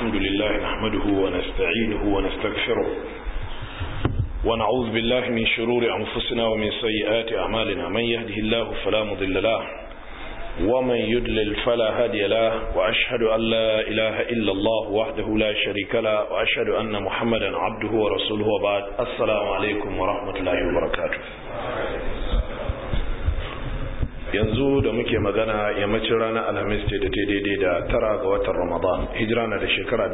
الحمد لله نحمده ونستعينه ونستغفره ونعوذ بالله من شرور أنفسنا ومن سيئات أعمالنا من يهده الله فلا مضل له ومن يدلل فلا هادي له وأشهد أن لا إله إلا الله وحده لا شريك له وأشهد أن محمدا عبده ورسوله وبعد السلام عليكم ورحمة الله وبركاته yanzu da muke magana yammacin ranar alhamis ce da ta daidai da tara ga watan ramadan hijira na da shekara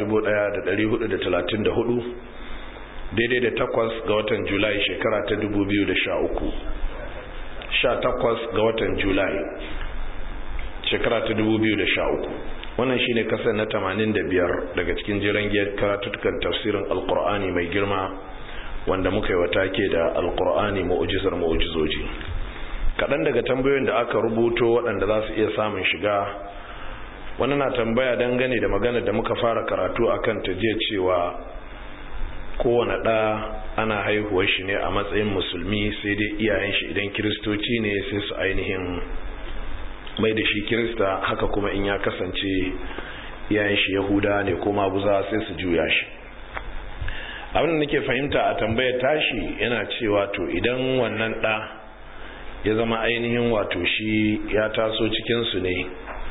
1434 daidai da takwas ga watan julai shekara ta 2013 sha takwas ga watan julai shekara ta 2013 wannan shine kasar na 85 daga cikin jiran giyar karatutukan tafsirin alkur'ani mai girma wanda muka yi wata ke da alkur'ani ma'ujizar ma'ujizoji kaɗan daga tambayoyin da aka rubuto waɗanda za su iya samun shiga wani na tambaya dangane da magana da muka fara karatu a kan ta jiya cewa kowane ɗa ana haihuwar shi ne a matsayin musulmi sai dai iyayen shi idan kiristoci ne sai su ainihin mai da shi kirista haka kuma in ya kasance iyayen shi yahuda ne ko maguza sai su juya shi abin da nake fahimta a tambayar tashi yana cewa to idan wannan ɗa ya zama ainihin wato shi ya taso cikinsu ne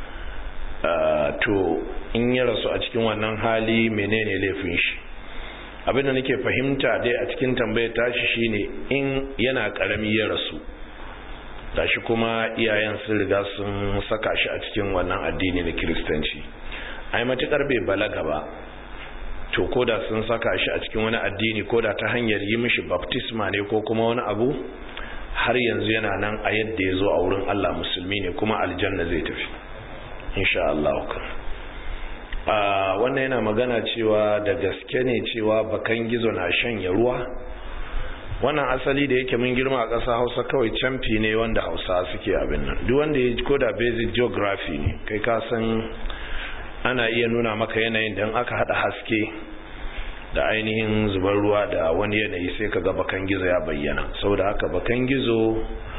to in ya rasu a cikin wannan hali menene laifin shi abinda nake fahimta dai a cikin tambayar tashi shine in yana karami ya rasu gashi kuma iyayen sun riga sun saka shi a cikin wannan addini na kiristanci ai matukar bai balaga ba to koda sun saka shi a cikin wani addini koda ta hanyar yi mishi baptisma ne ko kuma wani abu har yanzu yana nan a yadda ya zo a wurin Allah musulmi ne kuma aljanna zai tafi insha Allah wannan yana magana cewa da gaske ne cewa bakan gizo na shanya ruwa wannan asali da yake mun girma a ƙasa hausa kawai camfi ne wanda hausa suke abin nan duk wanda ya koda basic geography ne kai ka san ana iya nuna maka yanayin da aka hada haske da ainihin zubar ruwa da wani yanayi sai ka ga bakan gizo ya bayyana saboda haka bakan gizo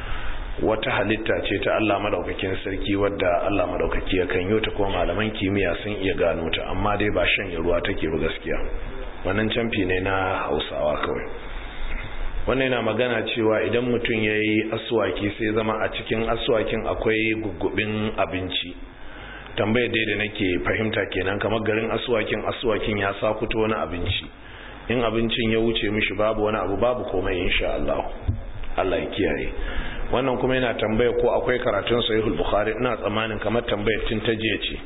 wata halitta ce ta Allah madaukakin sarki wadda Allah madaukaki ya kan yota kuma malaman kimiyya sun iya gano ta amma dai ba shan ruwa take ba gaskiya wannan camfi ne na Hausawa kawai wannan yana magana cewa idan mutum yayi aswaki sai zama a cikin aswakin akwai gugubin abinci tambayar dai da nake fahimta kenan kamar garin asuwakin asuwakin ya sakuto wani abinci in abincin ya wuce mishi babu wani abu babu komai insha Allah Allah ya kiyaye wannan kuma yana tambaya ko akwai karatun sahihul bukhari ina tsammanin kamar tambayar tun ta jiya ce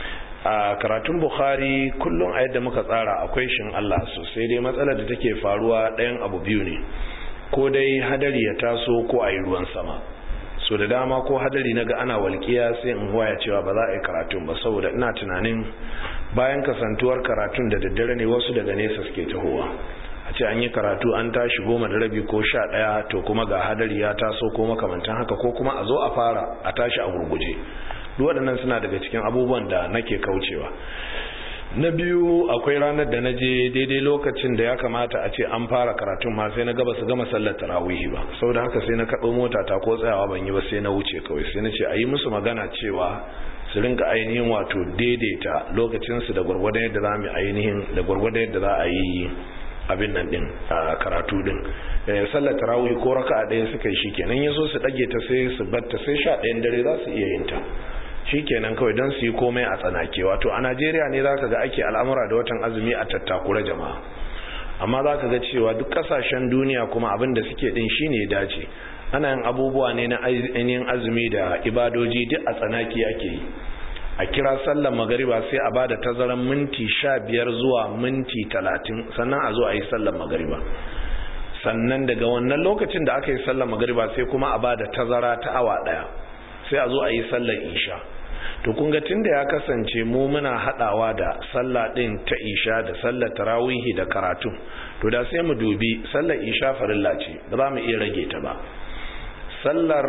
a karatun bukhari kullum a yadda muka tsara akwai shin Allah sosai dai matsalar da take faruwa ɗayan abu biyu ne ko dai hadari ya taso ko a yi ruwan sama so da dama ko hadari naga ana walƙiya sai in waya cewa ba za a yi karatun ba saboda ina tunanin bayan kasantuwar karatun da daddare ne wasu daga nesa suke tahowa a ce an yi karatu an tashi goma da rabi ko sha ɗaya to kuma ga hadari ya taso ko makamantan haka ko kuma a zo a fara a tashi a gurguje duk waɗannan suna daga cikin abubuwan da nake kaucewa na biyu akwai ranar da na je daidai lokacin da ya kamata a ce an fara karatun ma sai na gaba su gama sallar tarawihi ba saboda haka sai na kaɗo mota ta ko tsayawa ban yi ba sai na wuce kawai sai na ce a yi musu magana cewa su rinka ainihin wato daidaita lokacinsu da gwargwadon yadda za mu ainihin da gwargwadon yadda za a yi abin nan din a karatu din sallar tarawih ko raka ɗaya suka yi shikenan ya so su ɗage ta sai su batta sai sha ɗayan dare za su iya yin ta shikenan kawai don su yi komai a tsanake wato a najeriya ne za ka ga ake al'amura da watan azumi a tattakura jama'a amma za ka ga cewa duk kasashen duniya kuma abin da suke din shine ya dace ana yin abubuwa ne na ainihin azumi da ibadoji duk a tsanaki ake yi a kira sallar magariba sai a bada tazaran minti sha biyar zuwa minti talatin sannan a zo a yi sallar magariba sannan daga wannan lokacin da aka yi sallar magariba sai kuma a bada tazara ta awa daya sai a zo a yi sallar isha to kun ga tunda ya kasance mu muna hadawa da sallah din ta isha da sallar tarawihi da karatu to da sai mu dubi sallar isha farilla ce ba za mu iya rage ta ba sallar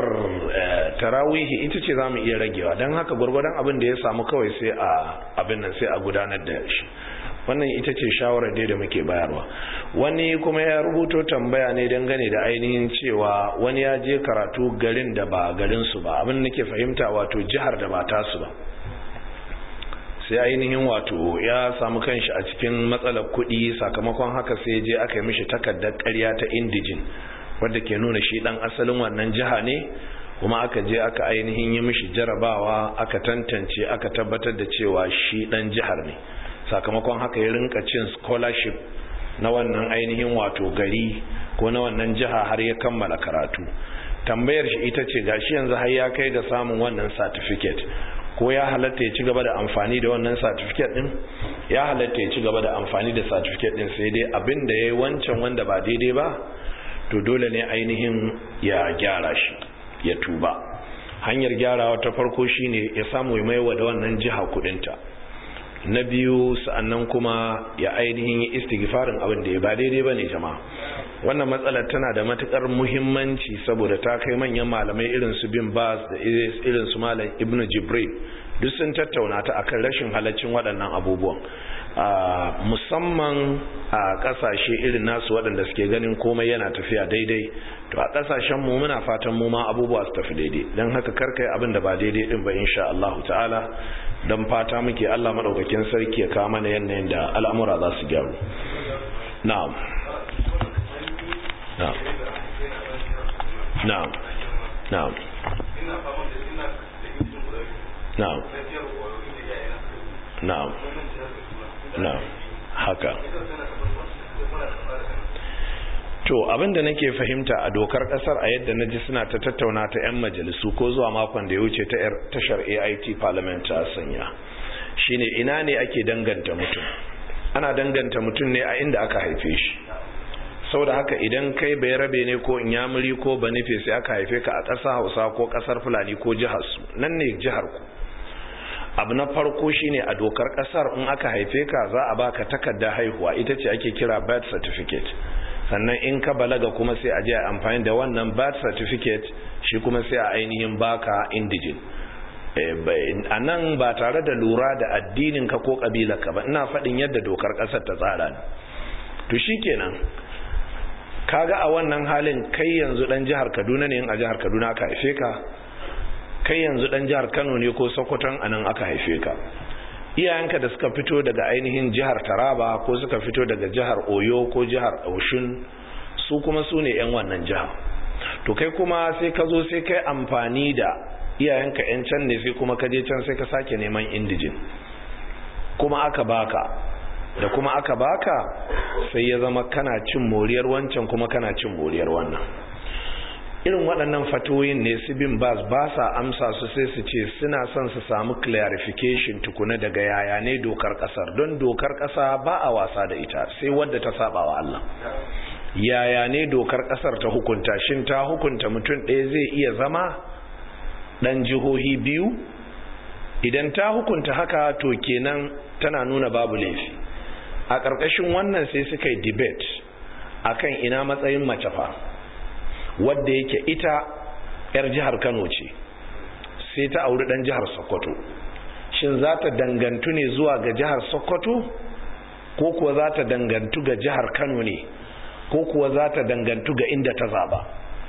tarawihi ita ce za mu iya ragewa don haka gwargwadon abin da ya samu kawai sai a abin nan sai a gudanar da shi wannan ita ce shawarar dai da muke bayarwa wani kuma ya rubuto tambaya ne dangane da ainihin cewa wani ya je karatu garin da ba garinsu ba abin da nake fahimta wato jihar da ba tasu ba sai ainihin wato ya samu kanshi a cikin matsalar kuɗi sakamakon haka sai je aka yi mishi takardar ƙarya ta indijin wadda ke nuna shi ɗan asalin wannan jiha ne kuma aka je aka ainihin yi mishi jarabawa aka tantance aka tabbatar da cewa shi ɗan jihar ne sakamakon haka ya rinka cin scholarship na wannan ainihin wato gari ko na wannan jiha har ya kammala karatu tambayar shi ita ce gashi yanzu har ya kai ga samun wannan certificate ko ya halatta ya ci gaba da amfani da wannan certificate din ya halatta ya ci gaba da amfani da certificate din sai dai abin da ya yi wancan wanda ba daidai ba to dole ne ainihin ya gyara shi ya tuba hanyar gyarawa ta farko shine ya samu ya maiwa da wannan jiha kudinta na biyu sa'annan kuma ya ainihin yi istighfarin abin da ya ba daidai bane jama'a wannan matsalar tana da matukar muhimmanci saboda ta kai manyan malamai irin su bin bas da irin su malam ibnu jibril duk sun tattauna ta akan rashin halaccin waɗannan abubuwan musamman a ƙasashe irin nasu waɗanda suke ganin komai yana tafiya daidai to a ƙasashen mu muna fatan mu ma abubuwa su tafi daidai don haka karkai abin da ba daidai din ba insha Allah ta'ala don fata muke Allah madaukakin sarki ya kawo mana yanayin da al'amura za su gyaru na'am na'am na'am na'am na'am na'am na'am haka to abinda nake fahimta a dokar kasar a yadda naji suna ta tattauna ta 'yan majalisu ko zuwa makon da ya wuce ta tashar AIT parliament ta sanya shine ina ne ake danganta mutum ana danganta mutum ne a inda aka haife shi saboda haka idan kai bai rabe ne ko inyamuri ko banife sai aka haife ka a ƙasa hausa ko ƙasar fulani ko jihar su nan ne jihar ku abu na farko shine a dokar ƙasar in aka haife ka za a baka takarda haihuwa ita ce ake kira birth certificate sannan in ka balaga kuma sai a je amfani da wannan birth certificate shi kuma sai a ainihin baka indijin a nan ba tare da lura da addinin ka ko ka ba ina faɗin yadda dokar ƙasar ta tsara ne to shikenan kaga a wannan halin kai yanzu dan jihar Kaduna ne in a jihar Kaduna aka haife ka kai yanzu dan jihar Kano ne ko Sokoton anan aka haife ka iyayenka da suka fito daga ainihin jihar Taraba ko suka fito daga jihar Oyo ko jihar Oshun su kuma su ne yan wannan jiha to kai kuma sai ka zo sai kai amfani da iyayenka yan can ne sai kuma ka je can sai ka sake neman indijin kuma aka baka da kuma aka baka sai ya zama kana cin moriyar wancan kuma kana cin moriyar wannan irin waɗannan fatoyin ne su bin bas ba sa amsa su sai su ce suna son su samu clarification tukuna daga yaya ne dokar ƙasar don dokar ƙasa ba a wasa da ita sai wadda ta saba wa Allah yaya ne dokar ƙasar ta hukunta shin ta hukunta mutum ɗaya zai iya zama ɗan jihohi biyu idan ta hukunta haka to kenan tana nuna babu laifi a ƙarƙashin wannan sai suka yi debate akan ina matsayin mace fa wadda yake ita 'yar jihar kano ce sai ta auri ɗan jihar sokoto shin za ta dangantu ne zuwa ga jihar sokoto ko kuwa za ta dangantu ga jihar kano ne ko kuwa za ta dangantu ga inda ta zaba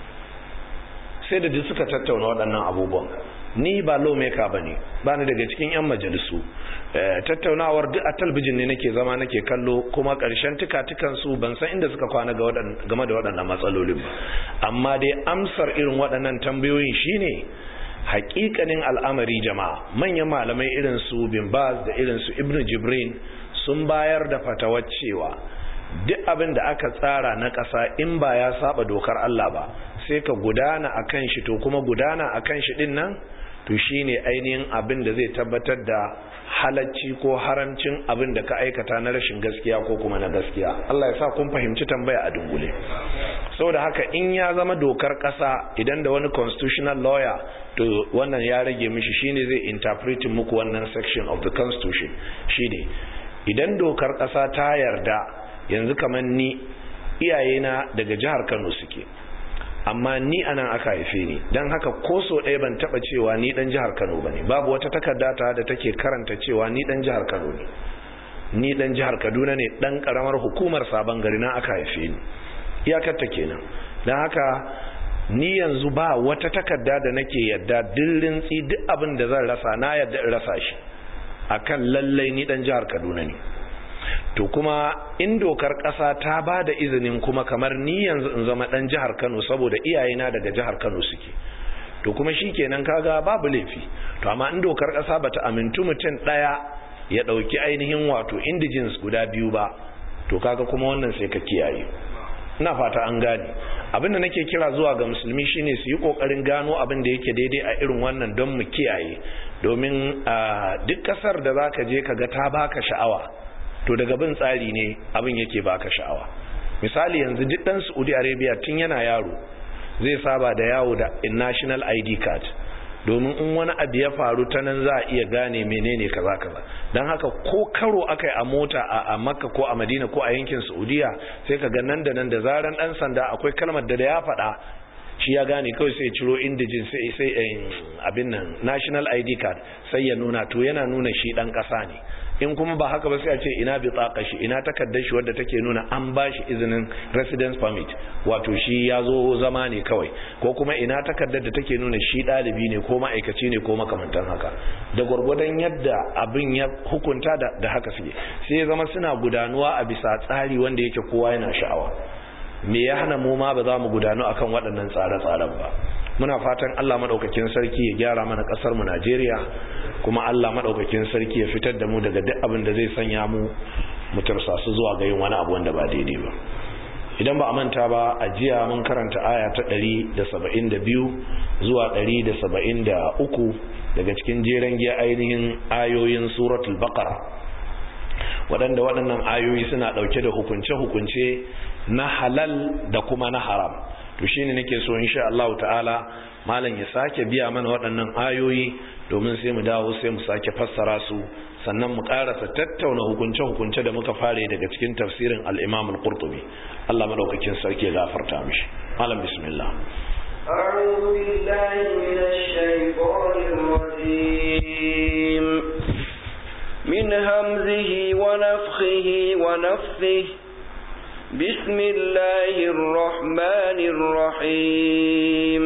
sai da duk suka tattauna waɗannan abubuwan ni ba lawmaker ba ne ba ni daga cikin 'yan majalisu tattaunawar duk a talbijin ne nake zama nake kallo kuma ƙarshen tuka su ban san inda suka kwana game da waɗannan matsalolin ba amma dai amsar irin waɗannan tambayoyin shine hakikanin al'amari jama'a manyan malamai irin su bin baz da irin su ibnu jibrin sun bayar da fatawar cewa duk abin da aka tsara na ƙasa in ba ya saba dokar Allah ba sai ka gudana akan shi to kuma gudana akan shi din nan to shine ainihin abin da zai tabbatar da halacci ko haramcin abin da ka aikata na rashin gaskiya ko kuma na gaskiya Allah ya sa kun fahimci tambaya a dungule saboda haka in ya zama dokar kasa idan da wani constitutional lawyer to wannan ya rage mishi shine zai interpret muku wannan section of the constitution shine idan dokar kasa ta yarda yanzu kamar ni iyayena daga jihar Kano suke amma ni anan aka haife ni don haka ko so ɗaya ban taɓa cewa ni ɗan jihar kano ba ne babu wata takarda ta da take karanta cewa ni ɗan jihar kano ne ni ɗan jihar kaduna ne ɗan ƙaramar hukumar sabon gari na aka haife ni iyakar ta kenan don haka ni yanzu ba wata takarda da nake yadda dillin tsi duk abin da zan rasa na yadda in rasa shi akan lallai ni dan jihar Kaduna ne to kuma in dokar ƙasa ta ba da izinin kuma kamar ni yanzu in zama dan jihar Kano saboda iyayena daga jihar Kano suke to kuma shikenan kaga babu laifi to amma in dokar ƙasa bata amintu mutum ɗaya ya ɗauki ainihin wato indigens guda biyu ba to kaga kuma wannan sai ka kiyaye ina fata an gane abinda nake kira zuwa ga musulmi shine su yi kokarin gano abin da yake daidai a irin wannan don mu kiyaye domin duk kasar da zaka je kaga ta baka sha'awa to daga bin tsari ne abin yake baka sha'awa misali yanzu duk dan Saudi Arabia tun yana yaro zai saba da yawo da national ID card domin in wani abu ya faru ta nan za a iya gane menene kaza kaza don haka ko karo aka yi a mota a makka ko a madina ko a yankin saudiya sai ka ga nan da nan da zaran dan sanda akwai kalmar da ya faɗa shi ya gane kawai sai ciro indijin sai sai abin nan national id card sai ya nuna to yana nuna shi dan ƙasa ne in kuma ba haka ba sai a ce ina bi shi ina takardar shi wadda take nuna an ba shi izinin residence permit wato shi ya zo zama ne kawai ko kuma ina takardar da take nuna shi ɗalibi ne ko ma'aikaci ne ko makamantan haka da gwargwadon yadda abin ya hukunta da, da haka suke sai ya zama suna gudanuwa a bisa tsari wanda yake kowa yana sha'awa me ya hana mu ma ba za mu gudanu akan waɗannan tsare-tsaren ba muna fatan Allah madaukakin sarki ya gyara mana kasar mu Najeriya kuma Allah madaukakin sarki ya fitar da mu daga duk abin da zai sanya mu mu tarsasu zuwa ga yin wani abu wanda ba daidai ba idan ba a manta ba a jiya mun karanta aya ta 172 zuwa 173 daga cikin jeren giya ainihin ayoyin suratul baqara waɗanda waɗannan ayoyi suna ɗauke da hukunce-hukunce na halal da kuma na haram to shine nake so insha Allah ta'ala malam ya sake biya mana waɗannan ayoyi domin sai mu dawo sai mu sake fassara su sannan mu karasa tattauna hukunce-hukunce da muka fare daga cikin tafsirin al-Imam al-Qurtubi Allah madaukakin sarki ya gafarta mishi malam bismillah أعوذ بالله من الشيطان الرجيم من همزه ونفخه ونفثه بسم الله الرحمن الرحيم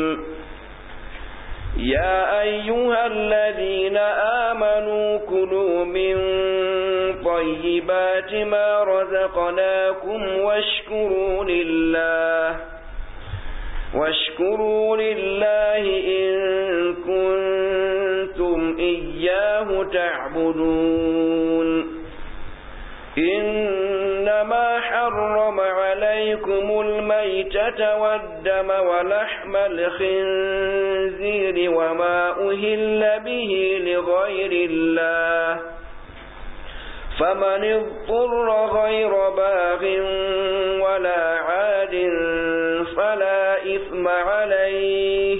يا أيها الذين آمنوا كلوا من طيبات ما رزقناكم واشكروا لله واشكروا لله إن كنتم إياه تعبدون إنما حرم عليكم الميتة والدم ولحم الخنزير وما أهل به لغير الله فمن اضطر غير باغ ولا عاد فلا إثم عليه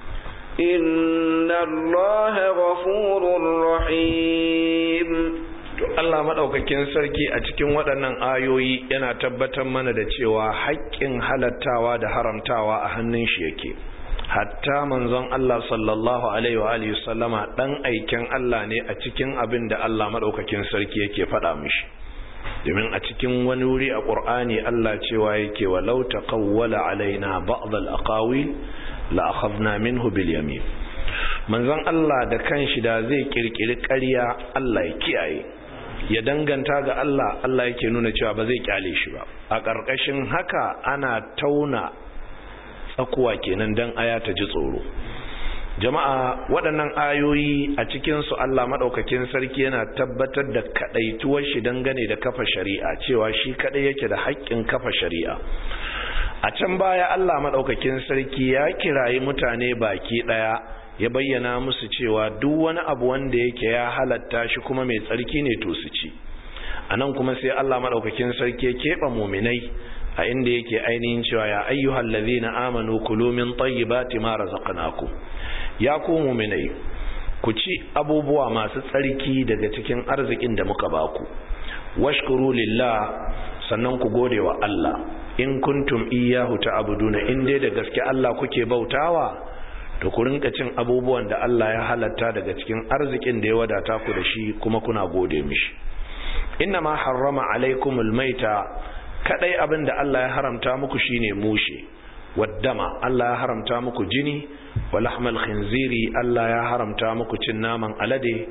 إن الله غفور رحيم Allah maɗaukakin sarki a cikin waɗannan ayoyi yana tabbatar mana da cewa haƙƙin halattawa da haramtawa a hannun shi yake hatta manzon Allah sallallahu alaihi wa alihi sallama dan aikin Allah ne a cikin abin da Allah maɗaukakin sarki yake faɗa mishi domin a cikin wani wuri a Qur'ani Allah cewa yake walau taqawwala alaina ba'd al-aqawil la akhadna minhu bil yamin manzon Allah da kanshi da zai kirkiri ƙarya Allah ya kiyaye ya danganta ga Allah Allah yake nuna cewa ba zai kyale shi ba a ƙarƙashin haka ana tauna tsakuwa kenan dan aya ta ji tsoro jama'a waɗannan ayoyi a cikinsu Allah maɗaukakin sarki yana tabbatar da kaɗaituwar shi dangane da kafa shari'a cewa shi kaɗai yake da haƙƙin kafa shari'a a can baya Allah maɗaukakin sarki ya kirayi mutane baki ɗaya ya bayyana musu cewa duk wani abu wanda yake ya halatta shi kuma mai tsarki ne to su ci a nan kuma sai Allah maɗaukakin sarki ya keɓe muminai a inda yake ainihin cewa ya ayyuhal ladhina amanu kulu min tayyibati ma razaqnakum ya ku muminai ku ci abubuwa masu tsarki daga cikin arzikin da muka baku washkuru lillah sannan ku gode wa Allah in kuntum iyyahu ta'buduna in dai da gaske Allah kuke bautawa to ku rinka cin abubuwan da Allah ya halatta daga cikin arzikin da ya wadata ku da shi kuma kuna gode mishi inna ma harrama alaikumul maita kadai abin da Allah ya haramta muku shine mushe waddama Allah ya haramta muku jini wa lahmal khinziri Allah ya haramta muku cin naman alade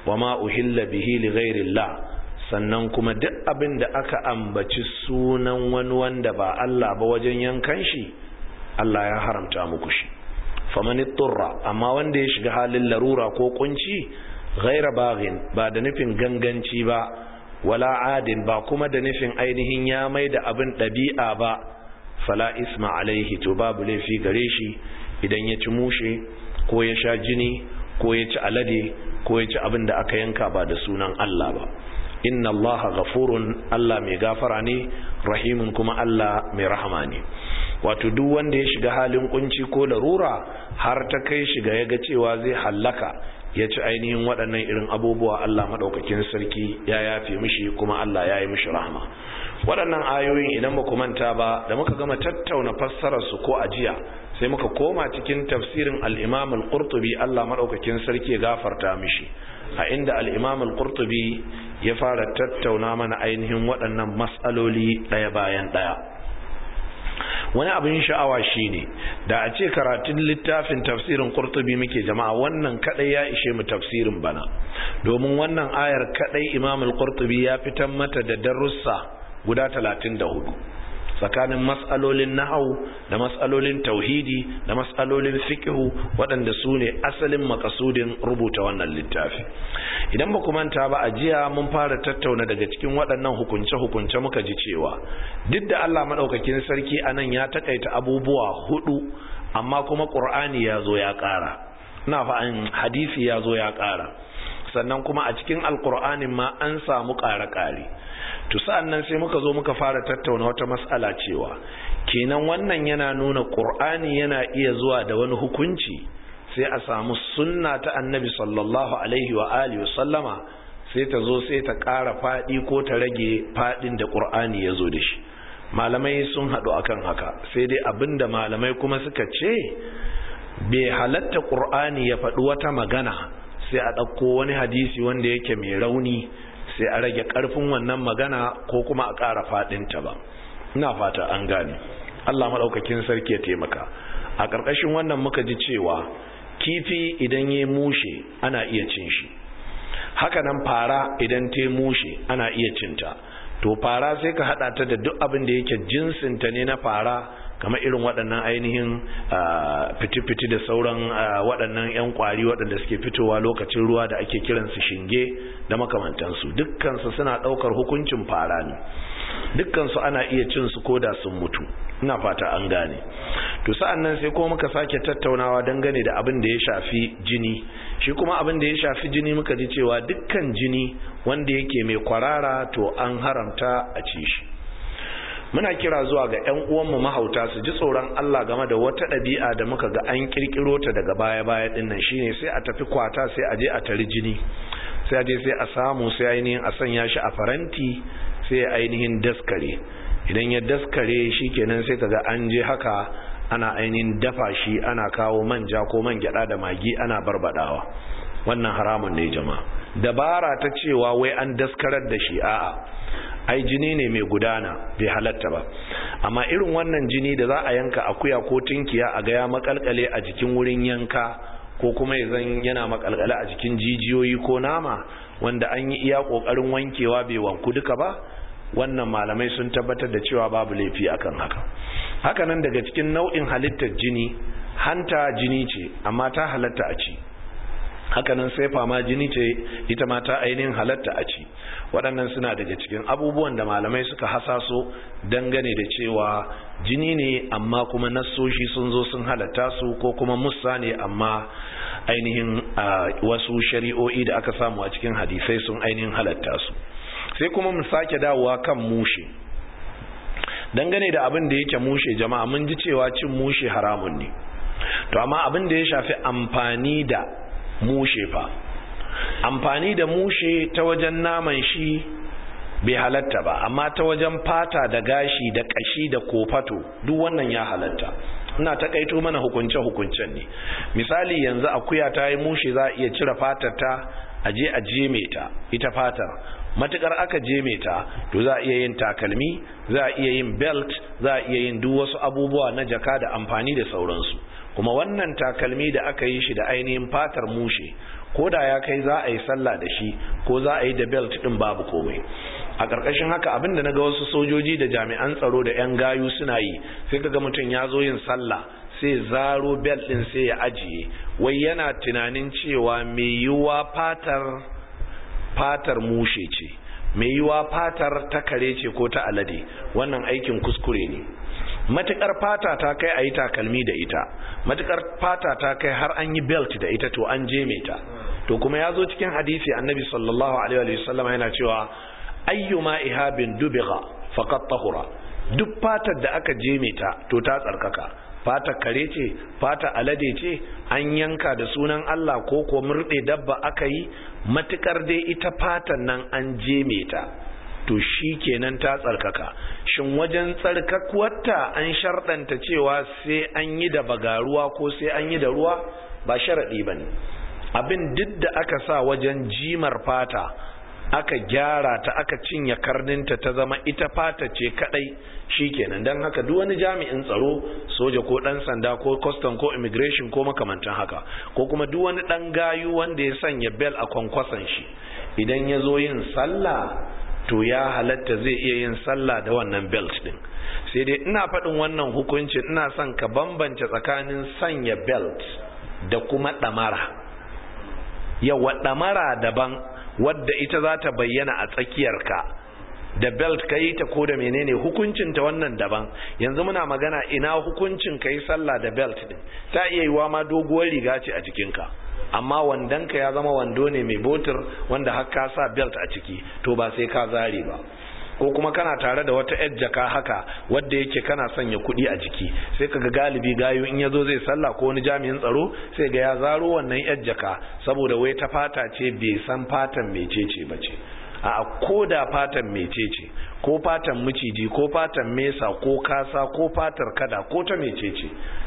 wa ma uhilla bihi li ghairillah sannan kuma duk abin da aka ambaci sunan wani wanda ba Allah ba wajen yankan shi Allah ya haramta muku shi faman turra amma wanda ya shiga halin larura ko kunci ghaira baghin ba da nufin ganganci ba wala adin ba kuma da nufin ainihin ya mai da abin ɗabi'a ba fala isma alaihi to babu laifi gare shi idan ya ci mushe ko ya sha jini ko ya ci alade ko ya ci abin da aka yanka ba da sunan Allah ba inna allaha ghafurun Allah mai gafara ne rahimun kuma Allah mai rahama ne wato duk wanda ya shiga halin kunci ko larura har ta kai shiga ya ga cewa zai hallaka ya ci ainihin waɗannan irin abubuwa Allah maɗaukakin sarki ya yafe mishi kuma Allah ya yi mishi rahama waɗannan ayoyin idan ba ku manta ba da muka gama tattauna fassararsu ko ajiya sai muka koma cikin tafsirin al-imam al-qurtubi Allah maɗaukakin sarki ya gafarta mishi a inda al-imam al-qurtubi ya fara tattauna mana ainihin waɗannan mas'aloli ɗaya bayan ɗaya wani abin sha'awa shine da a ce karatun littafin tafsirin qurtubi muke jama'a wannan kadai ya ishe mu tafsirin bana domin wannan ayar kadai imam al-qurtubi ya fitar mata da darussa guda 34 tsakanin mas'alolin nahau da mas'alolin tauhidi da mas'alolin fiqhu waɗanda su ne asalin makasudin rubuta wannan littafi idan ba manta ba a jiya mun fara tattauna daga cikin waɗannan hukunce-hukunce muka ji cewa duk da Allah maɗaukakin sarki a nan ya takaita abubuwa hudu amma kuma ƙur'ani ya zo ya ƙara na fa'an hadisi ya zo ya ƙara sannan kuma a cikin alƙur'anin ma an samu ƙare-ƙare to sa'an nan sai muka zo muka fara tattauna wata mas'ala cewa kenan wannan yana nuna ƙur'ani yana iya zuwa da wani hukunci sai a samu sunna ta annabi sallallahu alaihi wa alihi wa sallama sai ta zo sai ta ƙara faɗi ko ta rage faɗin da ƙur'ani ya zo da shi malamai sun haɗu akan haka sai dai abinda malamai kuma suka ce bai halatta ƙur'ani ya faɗi wata magana sai a ɗauko wani hadisi wanda yake mai rauni sai a rage ƙarfin wannan magana ko kuma a ƙara faɗinta ba ina fata an gane allah maɗaukakin sarki ya taimaka a ƙarƙashin wannan muka ji cewa kifi idan ya mushe ana iya cin shi hakanan fara idan ta mushe ana iya cinta to fara sai ka hada ta da duk abin da yake jinsinta ne na fara kamar irin waɗannan ainihin fiti-fiti da sauran waɗannan 'yan kwari waɗanda suke fitowa lokacin ruwa da ake kiransu shinge da makamantansu dukkansu suna ɗaukar hukuncin fara ne dukkansu ana iya cin su koda sun mutu ina fata an gane to sa'an nan sai kuma muka sake tattaunawa dangane da abin da ya shafi jini shi kuma abin da ya shafi jini muka ji cewa dukkan jini wanda yake mai kwarara to an haramta a ci shi muna kira zuwa ga 'yan uwanmu mahauta su ji tsoron Allah game da wata ɗabi'a da muka ga an kirkiro ta daga baya-baya ɗin nan shine sai a tafi kwata sai a je a tari jini sai a je sai a samu sai ainihin a sanya shi a faranti sai ainihin daskare idan ya daskare shi kenan sai kaga an je haka ana ainihin dafa shi ana kawo manja ko man gyada da magi ana barbadawa wannan haramun ne jama'a dabara ta cewa wai an daskarar da shi a'a ai jini ne mai gudana bai halatta ba amma irin wannan jini da za a yanka akuya ko tunkiya a ga ya makalkale a jikin wurin yanka ko kuma ya zan yana makalkale a jikin jijiyoyi ko nama wanda an yi iya kokarin wankewa bai wanku duka ba wannan malamai sun tabbatar da cewa babu laifi akan haka hakanan daga cikin nau'in halittar jini hanta jini ce amma ta halatta a ci hakanan sai fama jini ce ita ma ta ainihin halatta a ci waɗannan suna daga cikin abubuwan da malamai suka hasaso dangane da cewa jini ne amma kuma nassoshi sun zo sun halatta su ko kuma musa ne amma ainihin wasu shari'o'i da aka samu a cikin hadisai sun ainihin halatta su sai kuma mu sake dawowa kan mushe dangane da abin da yake mushe jama'a mun ji cewa cin mushe haramun ne to amma abin da ya shafi amfani da mushe fa amfani da mushe ta wajen naman shi bai halatta ba amma ta wajen fata da gashi da kashi da kofato duk wannan ya halatta ina takaito mana hukunce hukuncen ne misali yanzu akuya ta yi mushe za a iya cire fatar ta a je a jeme ta ita fatar matukar aka jeme ta to za a iya yin takalmi za a iya yin belt za a iya yin duk wasu abubuwa na jaka da amfani da sauransu kuma wannan takalmi da aka yi shi da ainihin fatar mushe ko da ya kai za a yi sallah da shi ko za a yi da belt din babu komai a ƙarƙashin haka abinda na ga wasu sojoji da jami'an tsaro da 'yan gayu suna yi sai kaga mutum ya zo yin sallah sai zaro bel din sai ya ajiye wai yana tunanin cewa mai yiwuwa fatar fatar mushe ce mai yiwuwa fatar ta kare ce ko ta alade wannan aikin kuskure ne matukar fata ta kai a yi takalmi da ita matukar fata ta kai har an yi belt da ita to an je ta to kuma ya zo cikin hadisi annabi sallallahu alaihi wasallam yana cewa ayyuma ihabin dubiga faqat tahura duk fatar da aka jeme ta to ta tsarkaka fatar kare ce fata alade ce an yanka da sunan Allah ko ko murde dabba aka yi matukar dai ita fatan nan an jeme ta to shi kenan ta tsarkaka shin wajen tsarkakuwarta an sharɗanta cewa sai an yi da bagaruwa ko sai an yi da ruwa ba sharaɗi ba ne abin duk da aka sa wajen jimar fata aka gyara ta aka cinye karninta ta zama ita fata ce kadai shikenan don haka duk wani jami'in tsaro soja ko dan sanda ko custom ko immigration ko makamantan haka ko kuma duk wani dan gayu wanda ya sanya bel a kwankwason shi idan ya zo yin sallah to ya halatta zai iya yin sallah da wannan belt din sai dai ina faɗin wannan hukunci ina son ka bambance tsakanin sanya belt da kuma ɗamara yawa ɗamara daban wadda ita za ta bayyana a tsakiyarka da belt ka yi ta ko da menene hukuncin ta wannan daban yanzu muna magana ina hukuncin ka yi sallah da belt din ta iya yiwa ma doguwar riga ce a jikinka amma wandonka ya zama wando ne mai botir wanda har ka sa belt a ciki to ba sai ka zare ba ko kuma kana tare da wata yar jaka haka wadda yake kana sanya kuɗi a jiki sai kaga galibi gayu in yazo zai sallah ko wani jami'in tsaro sai ga ya zaro wannan yar jaka saboda wai ta fata ce bai san fatan mecece ba ce a ko da fatan mecece ko fatan miciji ko fatan mesa ko kasa ko fatar kada ko ta mecece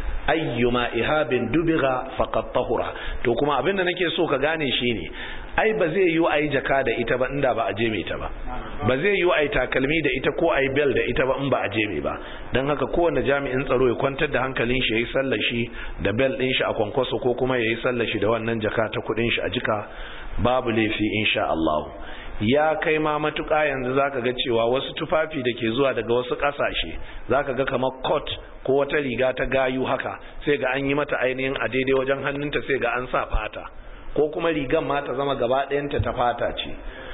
ayyuma ihabin dubiga faqad tahura to kuma abinda nake so ka gane shine ai ba zai yi ai jaka da ita ba inda ba a jeme ta ba ba zai yi ai takalmi da ita ko ai bel da ita ba in ba a jeme ba dan haka kowanne jami'in tsaro ya kwantar da hankalin shi yayi sallar shi da bel din shi a kwankwaso ko kuma yayi sallar shi da wannan jaka ta kudin shi a jika babu laifi insha Allah ya kai ma matuƙa yanzu zaka ga cewa wasu tufafi da ke zuwa daga wasu ƙasashe zaka ga kamar coat ko wata riga ta gayu haka sai ga an yi mata ainihin a daidai wajen hannunta sai ga an sa fata ko kuma rigan ma ta zama gaba ɗayanta ta fata ce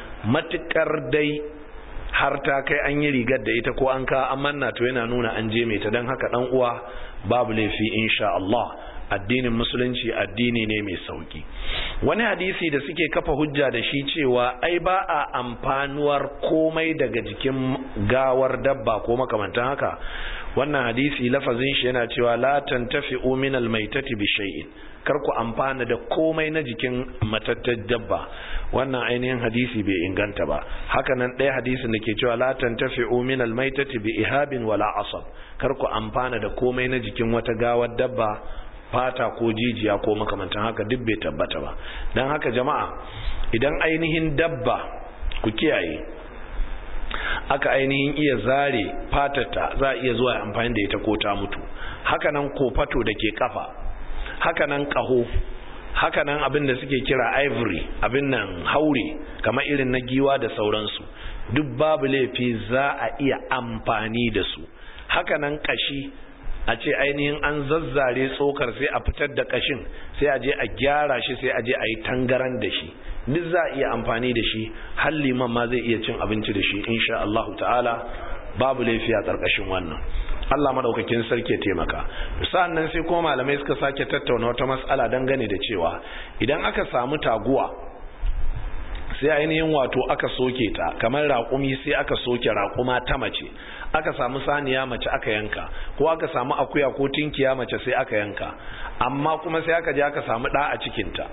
matuƙar dai har ta kai an yi rigar da ita ko an ka an manna to yana nuna an je mai ta don haka ɗan uwa babu laifi insha Allah addinin musulunci addini ne mai sauki wani hadisi da suke kafa hujja da shi cewa ai ba a amfanuwar komai daga jikin gawar dabba ko makamantan haka wannan hadisi lafazin shi yana cewa la tantafi'u min almaitati bi shay'in kar ku amfana da komai na jikin matattar dabba wannan ainihin hadisi bai inganta ba haka nan ɗaya hadisin da ke cewa la tantafi'u min almaitati bi ihabin wala asab kar ku amfana da komai na jikin wata gawar dabba fata ko jijiya ko makamantan haka duk bai tabbata ba don haka jama'a idan ainihin dabba ku kiyaye aka ainihin iya zare fatata za a iya zuwa amfani da ita ko ta mutu hakanan kofato da ke kafa hakanan kaho hakanan abin da suke kira ivory abin nan haure kamar irin na giwa da sauransu duk babu laifi za a iya amfani da su hakanan kashi a ce ainihin an zazzare tsokar sai a fitar da kashin sai a je a gyara shi sai a je a yi tangaran da shi duk za a iya amfani da shi har liman ma zai iya cin abinci da shi insha Allah ta'ala babu laifi a ƙarƙashin wannan Allah madaukakin sarki ya taimaka sa'annan sai kuma malamai suka sake tattauna wata mas'ala dangane da cewa idan aka samu taguwa sai ainihin wato aka soke ta kamar raƙumi sai aka soke raƙuma ta mace aka samu saniya mace aka yanka ko aka samu akuya ko tinkiya mace sai aka yanka amma kuma sai aka je aka samu ɗa a cikinta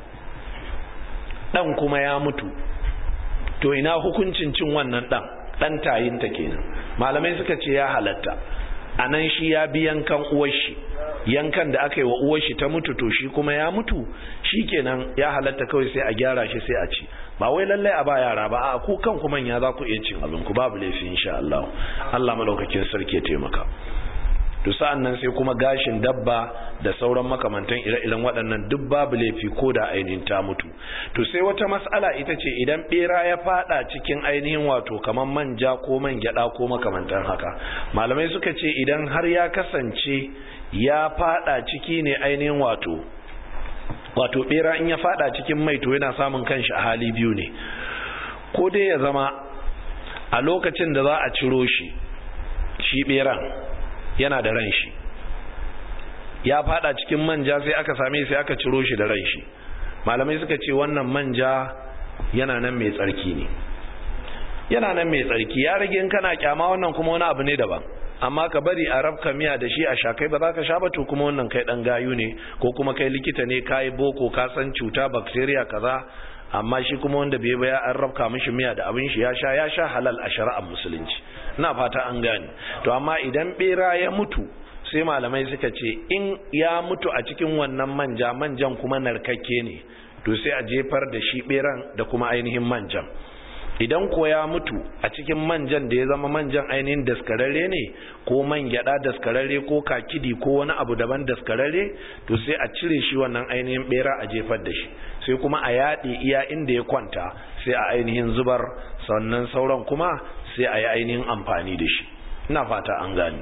ɗan kuma ya mutu to ina hukuncin cin wannan ɗan ɗan tayinta kenan malamai suka ce ya halatta a nan shi ya bi yankan uwarshi yankan da aka yi wa uwarshi ta mutu to shi kuma ya mutu shi kenan ya halatta kawai sai a gyara shi sai a ci ba wai lallai a ba yara ba a ku kan kuma ya za ku iya cin abin ku babu laifi insha Allah Allah madaukakin sarki ya taimaka to sa'an nan sai kuma gashin dabba da sauran makamantan ire-iren waɗannan duk babu laifi ko da ainihin ta mutu to sai wata mas'ala ita ce idan bera ya fada cikin ainihin wato kamar manja ko man gyada ko makamantan haka malamai suka ce idan har ya kasance ya fada ciki ne ainihin wato wato bera in ya fada cikin mai to yana samun kanshi a hali biyu ne ko dai ya zama a lokacin da za a ciro shi shi beran yana da ran shi ya fada cikin manja sai aka same sai aka ciro shi da ran shi malamai suka ce wannan manja yana nan mai tsarki ne yana nan mai tsarki ya rage in kana kyama wannan kuma wani abu ne daban amma ka bari a rabka miya da shi a sha kai ba za ka sha ba to kuma wannan kai dan gayu ne ko kuma kai likita ne kai boko ka san cuta bacteria kaza amma shi kuma wanda bai baya an rabka mishi miya da abin shi ya sha ya sha halal a shari'ar musulunci ina fata an gane to amma idan bera ya mutu sai malamai suka ce in ya mutu a cikin wannan manja manjan kuma narkakke ne to sai a jefar da shi beran da kuma ainihin manjan idan ko ya mutu a cikin manjan da ya zama manjan ainihin daskararre ne ko man gyada daskararre ko kakidi ko wani abu daban daskararre to sai a cire shi wannan ainihin bera a jefar da shi sai kuma a yaɗe iya inda ya kwanta sai a ainihin zubar sannan sauran kuma sai a yi ainihin amfani da shi ina fata an gani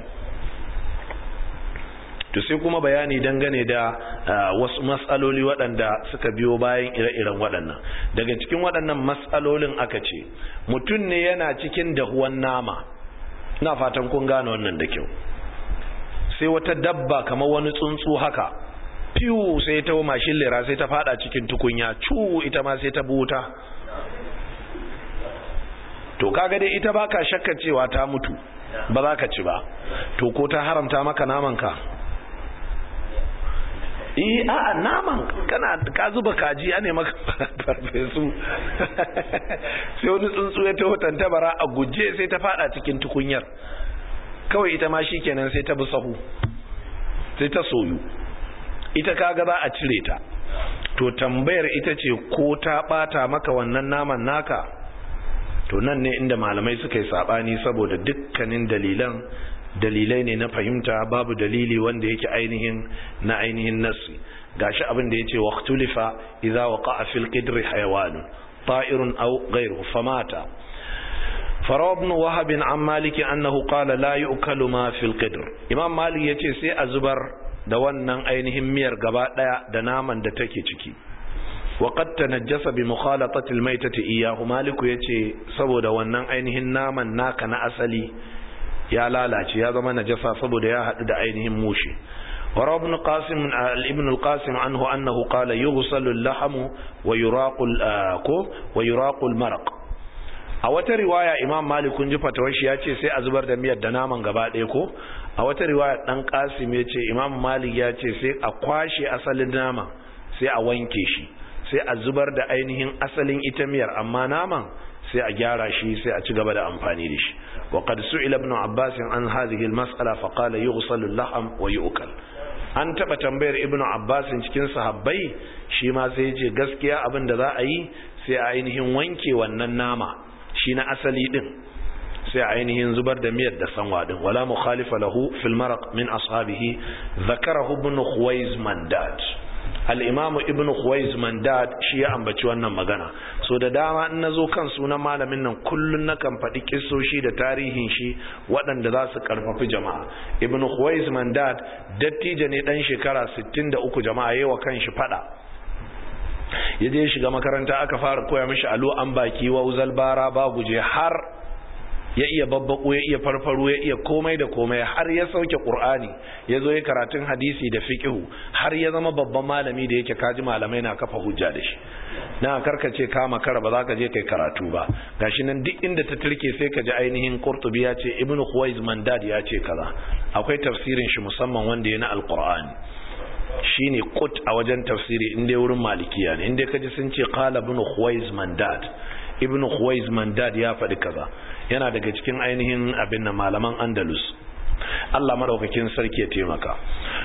to sai kuma bayani dangane da wasu matsaloli waɗanda suka biyo bayan ire-iren waɗannan daga cikin waɗannan matsalolin aka ce mutum ne yana cikin dahuwan nama na fatan kun gane wannan da kyau sai wata dabba kamar wani tsuntsu haka fiwu sai ta mashin lera sai ta fada cikin tukunya cu ita ma sai ta buta to kaga dai ita baka shakka cewa ta mutu ba za ka ci ba to ko ta haramta maka naman ka eh a'a naman kana ka zuba kaji a ne maka farfesu sai wani tsuntsu ya taho tantabara a guje sai ta fada cikin tukunyar kawai ita ma shikenan sai ta bi sahu sai ta soyu ita kaga za a cire ta to tambayar ita ce ko ta bata maka wannan naman naka to nan ne inda malamai suka yi sabani saboda dukkanin dalilan dalilai ne na fahimta babu dalili wanda yake ainihin na ainihin nassi gashi abin da yace waqtulifa idza waqa'a fil qidri hayawan ta'irun aw ghayruhu famata faraw ibn wahab an malik annahu qala la yu'kalu ma fil qidr imam malik yace sai a zubar da wannan ainihin miyar gaba daya da naman da take ciki wa qad tanajjasa bi mukhalatati al maytati iyyahu maliku yace saboda wannan ainihin naman naka na asali ya lalace ya zama najasa saboda ya haɗu da ainihin mushi وروى ابن قاسم ابن القاسم عنه أنه قال يغسل اللحم ويراق ويراق المرق a wata riwaya imam malik kun ji fatawar shi ya ce sai a zubar da miyar da naman gaba ɗaya ko a wata riwaya dan kasim ya ce imam malik ya ce sai a kwashe asalin nama sai a wanke shi sai a zubar da ainihin asalin ita miyar amma naman sai a gyara shi sai a ci gaba da amfani da shi wa qad su'ila ibn abbas an hadhihi al-mas'ala fa qala yughsalu al-lahm wa yu'kal an taba tambayar ibn abbas cikin sahabbai shi ma sai ya ce gaskiya abin da za a yi sai a ainihin wanke wannan nama shi na asali din sai a ainihin zubar da miyar da sanwa din wala mukhalifa lahu fil maraq min ashabihi zakarahu ibn khuwaiz mandat al'imamu ibn Khuwais Mandad shi ya ambaci wannan magana so da dama in na zo kan sunan malamin nan kullum na kan faɗi kisoshi da tarihin shi waɗanda za su ƙarfafi jama'a ibn Khuwais Mandad dattijo ne ɗan shekara 63 jama'a yawa kan shi faɗa ya je shiga makaranta aka fara koya mishi alo an baki wa uzal bara ba guje har ya iya babbako ya iya farfaro ya iya komai da komai har ya sauke qur'ani ya zo ya karatun hadisi da fiqhu har ya zama babban malami da yake kaji malamai na kafa hujja da shi na karkace ka makara ba za ka je kai karatu ba gashi nan duk inda ta turke sai ka ji ainihin qurtubi ya ce ibnu khuwaiz mandad ya ce kaza akwai tafsirin shi musamman wanda ya na alqur'ani shine qut a wajen tafsiri inda wurin malikiya ne inda kaji sun ce qala ibnu khuwaiz mandad ibnu khuwaiz mandad ya faɗi kaza yana daga cikin ainihin abin na malaman andalus Allah madaukakin sarki ya taimaka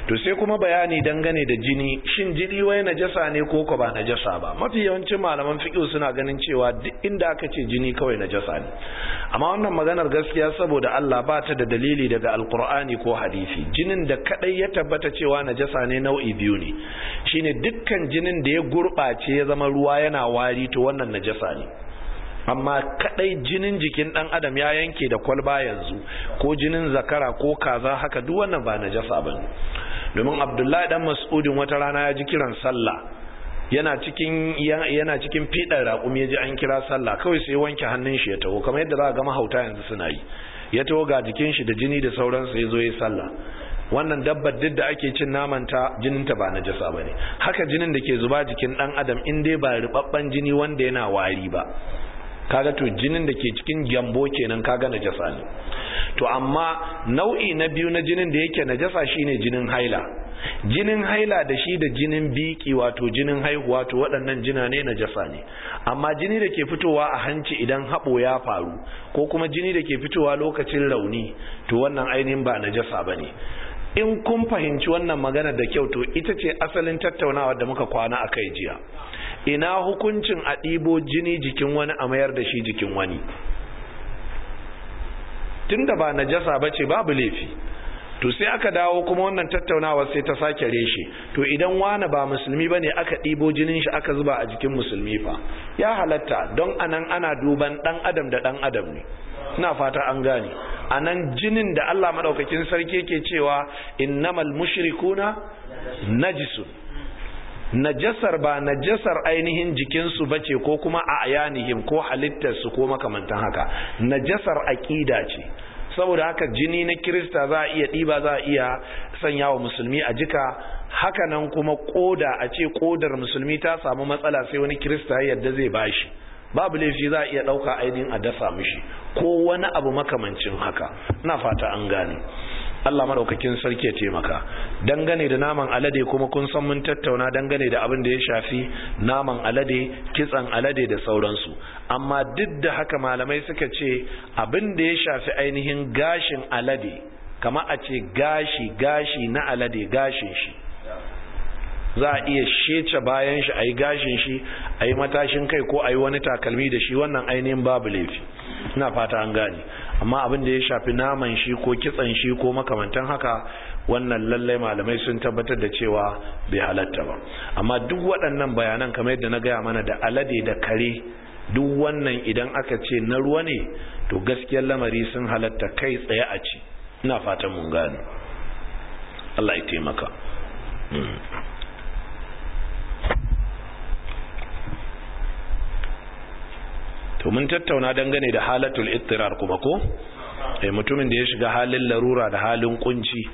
to sai kuma bayani dangane da jini shin jini wai najasa ne ko ko ba najasa ba mafi yawancin malaman fiqh suna ganin cewa duk inda aka ce jini kawai najasa ne amma wannan maganar gaskiya saboda Allah ba ta da dalili daga alqur'ani ko hadisi jinin da kadai ya tabbata cewa najasa ne nau'i biyu ne shine dukkan jinin da ya gurbace ya zama ruwa yana wari to wannan najasa ne amma kadai jinin jikin dan adam ya yanke da kwalba yanzu ko jinin zakara ko kaza haka duk wannan ba najasa bane domin abdullahi dan mas'udin wata rana ya ji kiran sallah yana cikin yana cikin fidar raƙumi ya ji an kira sallah kawai sai wanke hannun shi ya taho kamar yadda za ga mahauta yanzu suna yi ya taho ga jikin shi da jini da sauransu ya zo ya sallah wannan dabbar duk da ake cin namanta jininta ba najasa bane haka jinin da ke zuba jikin dan adam in dai ba ribabban jini wanda yana wari ba kaga to jinin da ke cikin gyambo kenan kaga najasa ne to amma nau'i na biyu na jinin da yake najasa shine jinin haila jinin haila da shi da jinin biki wato jinin haihuwa to waɗannan jina ne najasa ne amma jini da ke fitowa a hanci idan haɓo ya faru ko kuma jini da ke fitowa lokacin rauni to wannan ainihin ba najasa ba ne in kun fahimci wannan magana da kyau to ita ce asalin tattaunawa da muka kwana a kai jiya ina hukuncin a ɗibo jini jikin wani a mayar da shi jikin wani tunda ba najasa ba ce babu laifi to sai aka dawo kuma wannan tattaunawa sai ta sake reshe to idan wani ba musulmi bane aka ɗibo jinin shi aka zuba a jikin musulmi fa ya halatta don anan ana duban ɗan adam da ɗan adam ne ina fata an gane anan jinin da Allah madaukakin sarki ke cewa innamal mushrikuna najisun najasar ba najasar ainihin jikinsu bace ko kuma a ayanihim ko halittarsu ko makamantan haka najasar aƙida ce saboda haka jini na kirista za a iya ɗiba za a iya sanya wa musulmi a jika hakanan kuma koda a ce kodar musulmi ta samu matsala sai wani kirista ya yadda zai bashi babu laifi za a iya ɗauka ainihin a dasa mishi ko wani abu makamancin haka na fata an gane Allah madaukakin sarki ya taimaka dangane da naman alade kuma kun san mun tattauna dangane da abin da ya shafi naman alade kitsan alade da sauransu amma duk da haka malamai suka ce abin da ya shafi ainihin gashin alade kama a ce gashi gashi na alade gashin shi za a iya shece bayan shi a yi gashin shi a yi matashin kai ko a yi wani takalmi da shi wannan ainihin babu laifi ina fata an gane amma abin da ya shafi naman shi ko kitsan shi ko makamantan haka wannan lallai malamai sun tabbatar da cewa bai halatta ba amma duk waɗannan bayanan kamar yadda na gaya mana da alade da kare duk wannan idan aka ce na ruwa ne to gaskiyar lamari sun halatta kai tsaye a ci ina fatan mun gane Allah ya taimaka to mun tattauna dangane da halatul ittirar kuma ko eh mutumin da ya shiga halin larura da halin kunci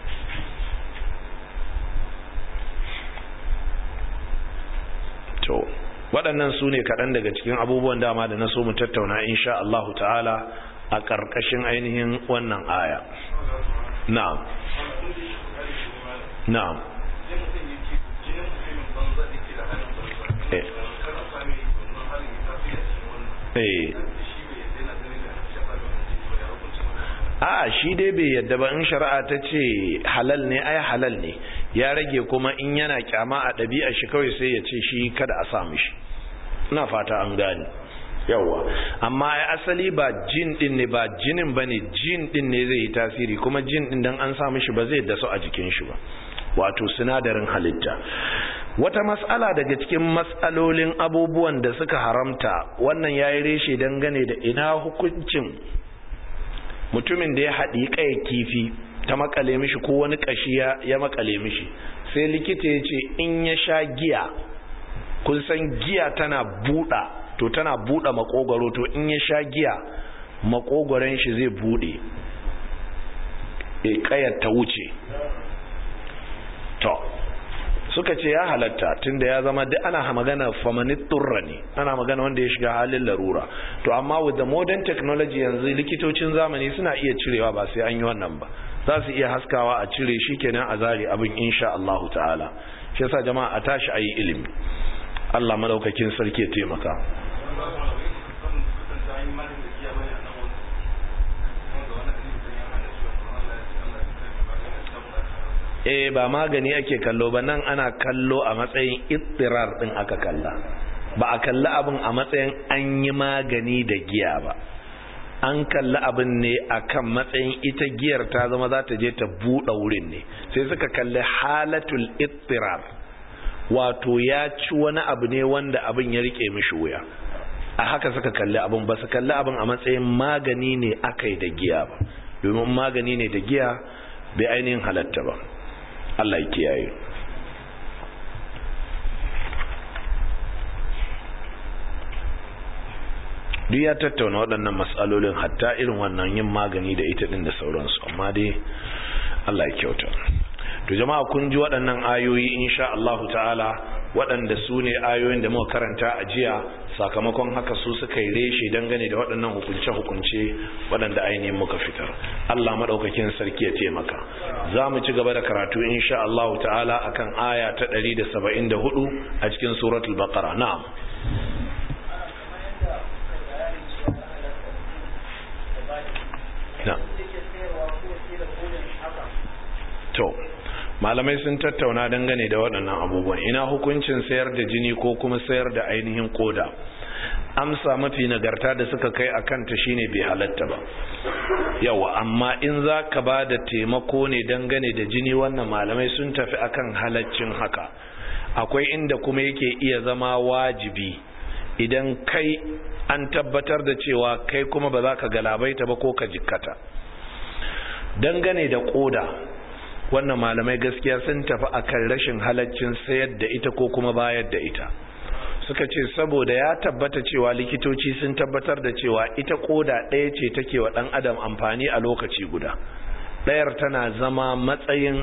to waɗannan su ne kaɗan daga cikin abubuwan dama da na so mu tattauna insha Allah ta'ala a ƙarƙashin ainihin wannan aya na'am na'am eh a shi dai bai yadda ba in shari'a ta ce halal ne ai halal ne ya rage kuma in yana kyama a ɗabi'a shi kawai sai ya ce shi kada a samu shi ina fata an gane yawa amma ai asali ba jin din ne ba jinin bane jin din ne zai yi tasiri kuma jin din dan an samu shi ba zai dasu a jikin shi ba wato sinadarin halitta wata mas'ala daga cikin mas'alolin abubuwan da suka haramta wannan yayi reshe dangane da ina hukuncin mutumin da ya haɗi kai kifi ta makale mishi ko wani kashi ya makale mishi sai likita ya ce in ya sha giya kun san giya tana buɗa to tana buɗe makogwaro to in ya sha giya makogwaron shi zai buɗe e kayar ta wuce to suka ce ya halatta tunda ya zama duk ana magana famanit turra ne ana magana wanda ya shiga halin larura to amma with the modern technology yanzu likitocin zamani suna iya cirewa ba sai an yi wannan ba za su iya haskawa a cire shi kenan a zare abin insha Allah ta'ala shi yasa jama'a a tashi ayi ilimi Allah madaukakin sarki ya taimaka eh ba magani ake kallo ba nan ana kallo a matsayin ittirar din aka kalla ba a kalli abin a matsayin an yi magani da giya ba an kalli abin ne akan matsayin ita giyar ta zama za ta je ta buɗe wurin ne sai suka kalli halatul ittirar wato ya ci wani abu ne wanda abin ya rike mishi wuya a haka suka kalli abin ba su kalli abin a matsayin magani ne aka yi da giya ba domin magani ne da giya bai ainihin halatta ba Allah ya kiyaye duk ya tattauna waɗannan matsalolin hatta irin wannan yin magani da ita ɗin da sauransu amma dai Allah ya kyauta to jama'a kun ji waɗannan ayoyi insha Allahu ta'ala waɗanda su ne ayoyin da muka karanta a jiya sakamakon haka su suka yi reshe dangane da waɗannan hukunce-hukunce waɗanda ainihin muka fitar Allah maɗaukakin sarki ya taimaka za mu ci gaba da karatu insha Allahu ta'ala akan aya ta 174 a cikin suratul baqara na'am to malamai sun tattauna dangane da waɗannan abubuwan ina hukuncin sayar da jini ko kuma sayar da ainihin koda amsa mafi nagarta da suka kai a kanta shine bai halatta ba yawa amma in za ka ba da taimako ne dangane da jini wannan malamai sun tafi akan halaccin haka akwai inda kuma yake iya zama wajibi idan kai an tabbatar da cewa kai kuma ba za ka galabaita ba ko ka jikkata dangane da koda wannan malamai gaskiya sun tafi akan rashin halaccin sayar da ita ko kuma bayar da ita suka ce saboda ya tabbata cewa likitoci sun tabbatar da cewa ita koda ɗaya ce take wa ɗan adam amfani a lokaci guda ɗayar tana zama matsayin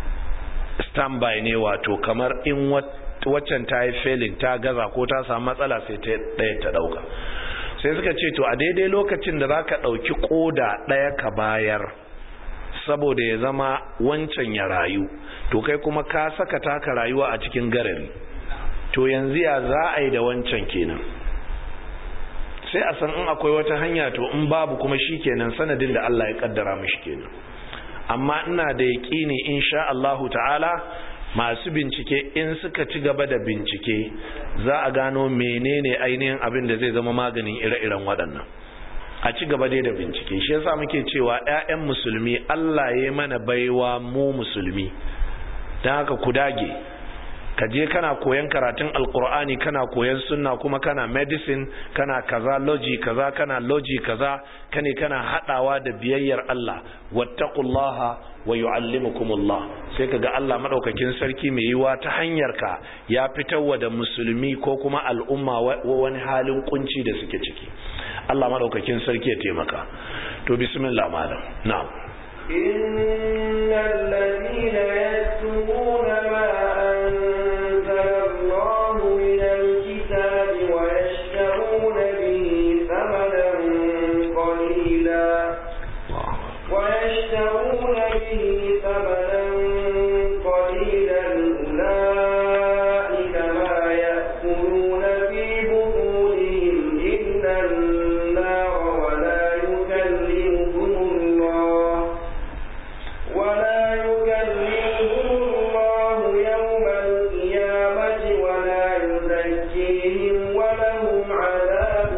standby ne wato kamar in waccan ta yi failing ta gaza ko ta samu matsala sai ta ɗaya ta ɗauka sai suka ce to a daidai lokacin da za ka ɗauki koda ɗaya ka bayar saboda ya zama wancan ya rayu to kai kuma ka saka taka rayuwa a cikin garari to yanzu ya za a yi da wancan kenan sai a san in akwai wata hanya to in babu kuma shi kenan sanadin da Allah ya kaddara mishi kenan amma ina da yaƙini insha Allahu ta'ala masu bincike in suka ci gaba da bincike za a gano menene ainihin abin da zai zama maganin ire-iren waɗannan a ci gaba dai da bincike shi yasa muke cewa ƴaƴan musulmi Allah ya mana baiwa mu musulmi dan haka ku dage ka je kana koyan karatun alkur'ani kana koyan sunna kuma kana medicine kana kaza logi kaza kana logi kaza kane kana hadawa da biyayyar Allah wattaqullaha wa yuallimukumullah sai kaga Allah madaukakin sarki mai yiwa ta hanyar ka ya fitarwa da musulmi ko kuma al'umma wani halin kunci da suke ciki Allah madaukakin sarki ya taimaka to bismillah malam na'am innal ladina yaktubuna ma anzala Allah min al-kitab wa yashtaruna bihi thamanan qalila wa yashtaruna bihi thamanan qalilan ulaika ma ya'kuluna fi butunihim illa النار ولا يكلمهم الله ولا يكلمهم الله يوم القيامة ولا يزكيهم ولهم عذاب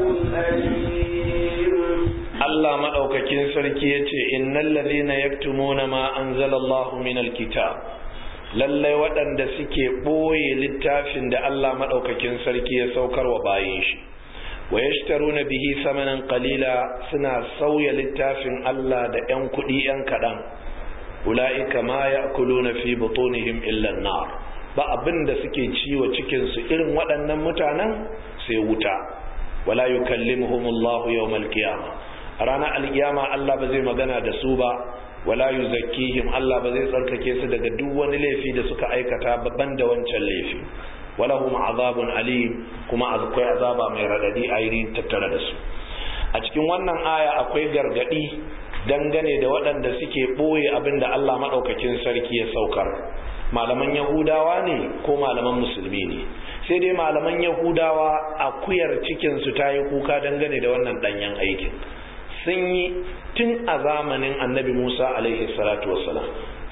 أليم Allah madaukakin sarki yace innal ladhina yaktumuna ma anzalallahu minal kitab lallai waɗanda suke ɓoye littafin da Allah madaukakin sarki ya saukar wa bayin shi wa yashtaruna bihi samanan qalila suna sauya littafin Allah da ƴan kuɗi ƴan kaɗan ulaika ma ya'kuluna fi butunihim illa an-nar ba abin da suke ciwo cikin su irin waɗannan mutanen sai wuta wala yukallimuhumullahu yawmal qiyamah a ranar alkiyama Allah ba zai magana da su ba wala yuzakkihim Allah ba zai tsarkake su daga duk wani laifi da suka aikata babban da wancan laifi walahum azabun alim kuma akwai azaba mai radadi a yi tattare da su a cikin wannan aya akwai gargadi dangane da waɗanda suke ɓoye abin da Allah maɗaukakin sarki ya saukar malaman yahudawa ne ko malaman musulmi ne sai dai malaman yahudawa akuyar cikinsu ta yi kuka dangane da wannan ɗanyen aikin sun yi tun a zamanin annabi musa alaihi salatu wassalam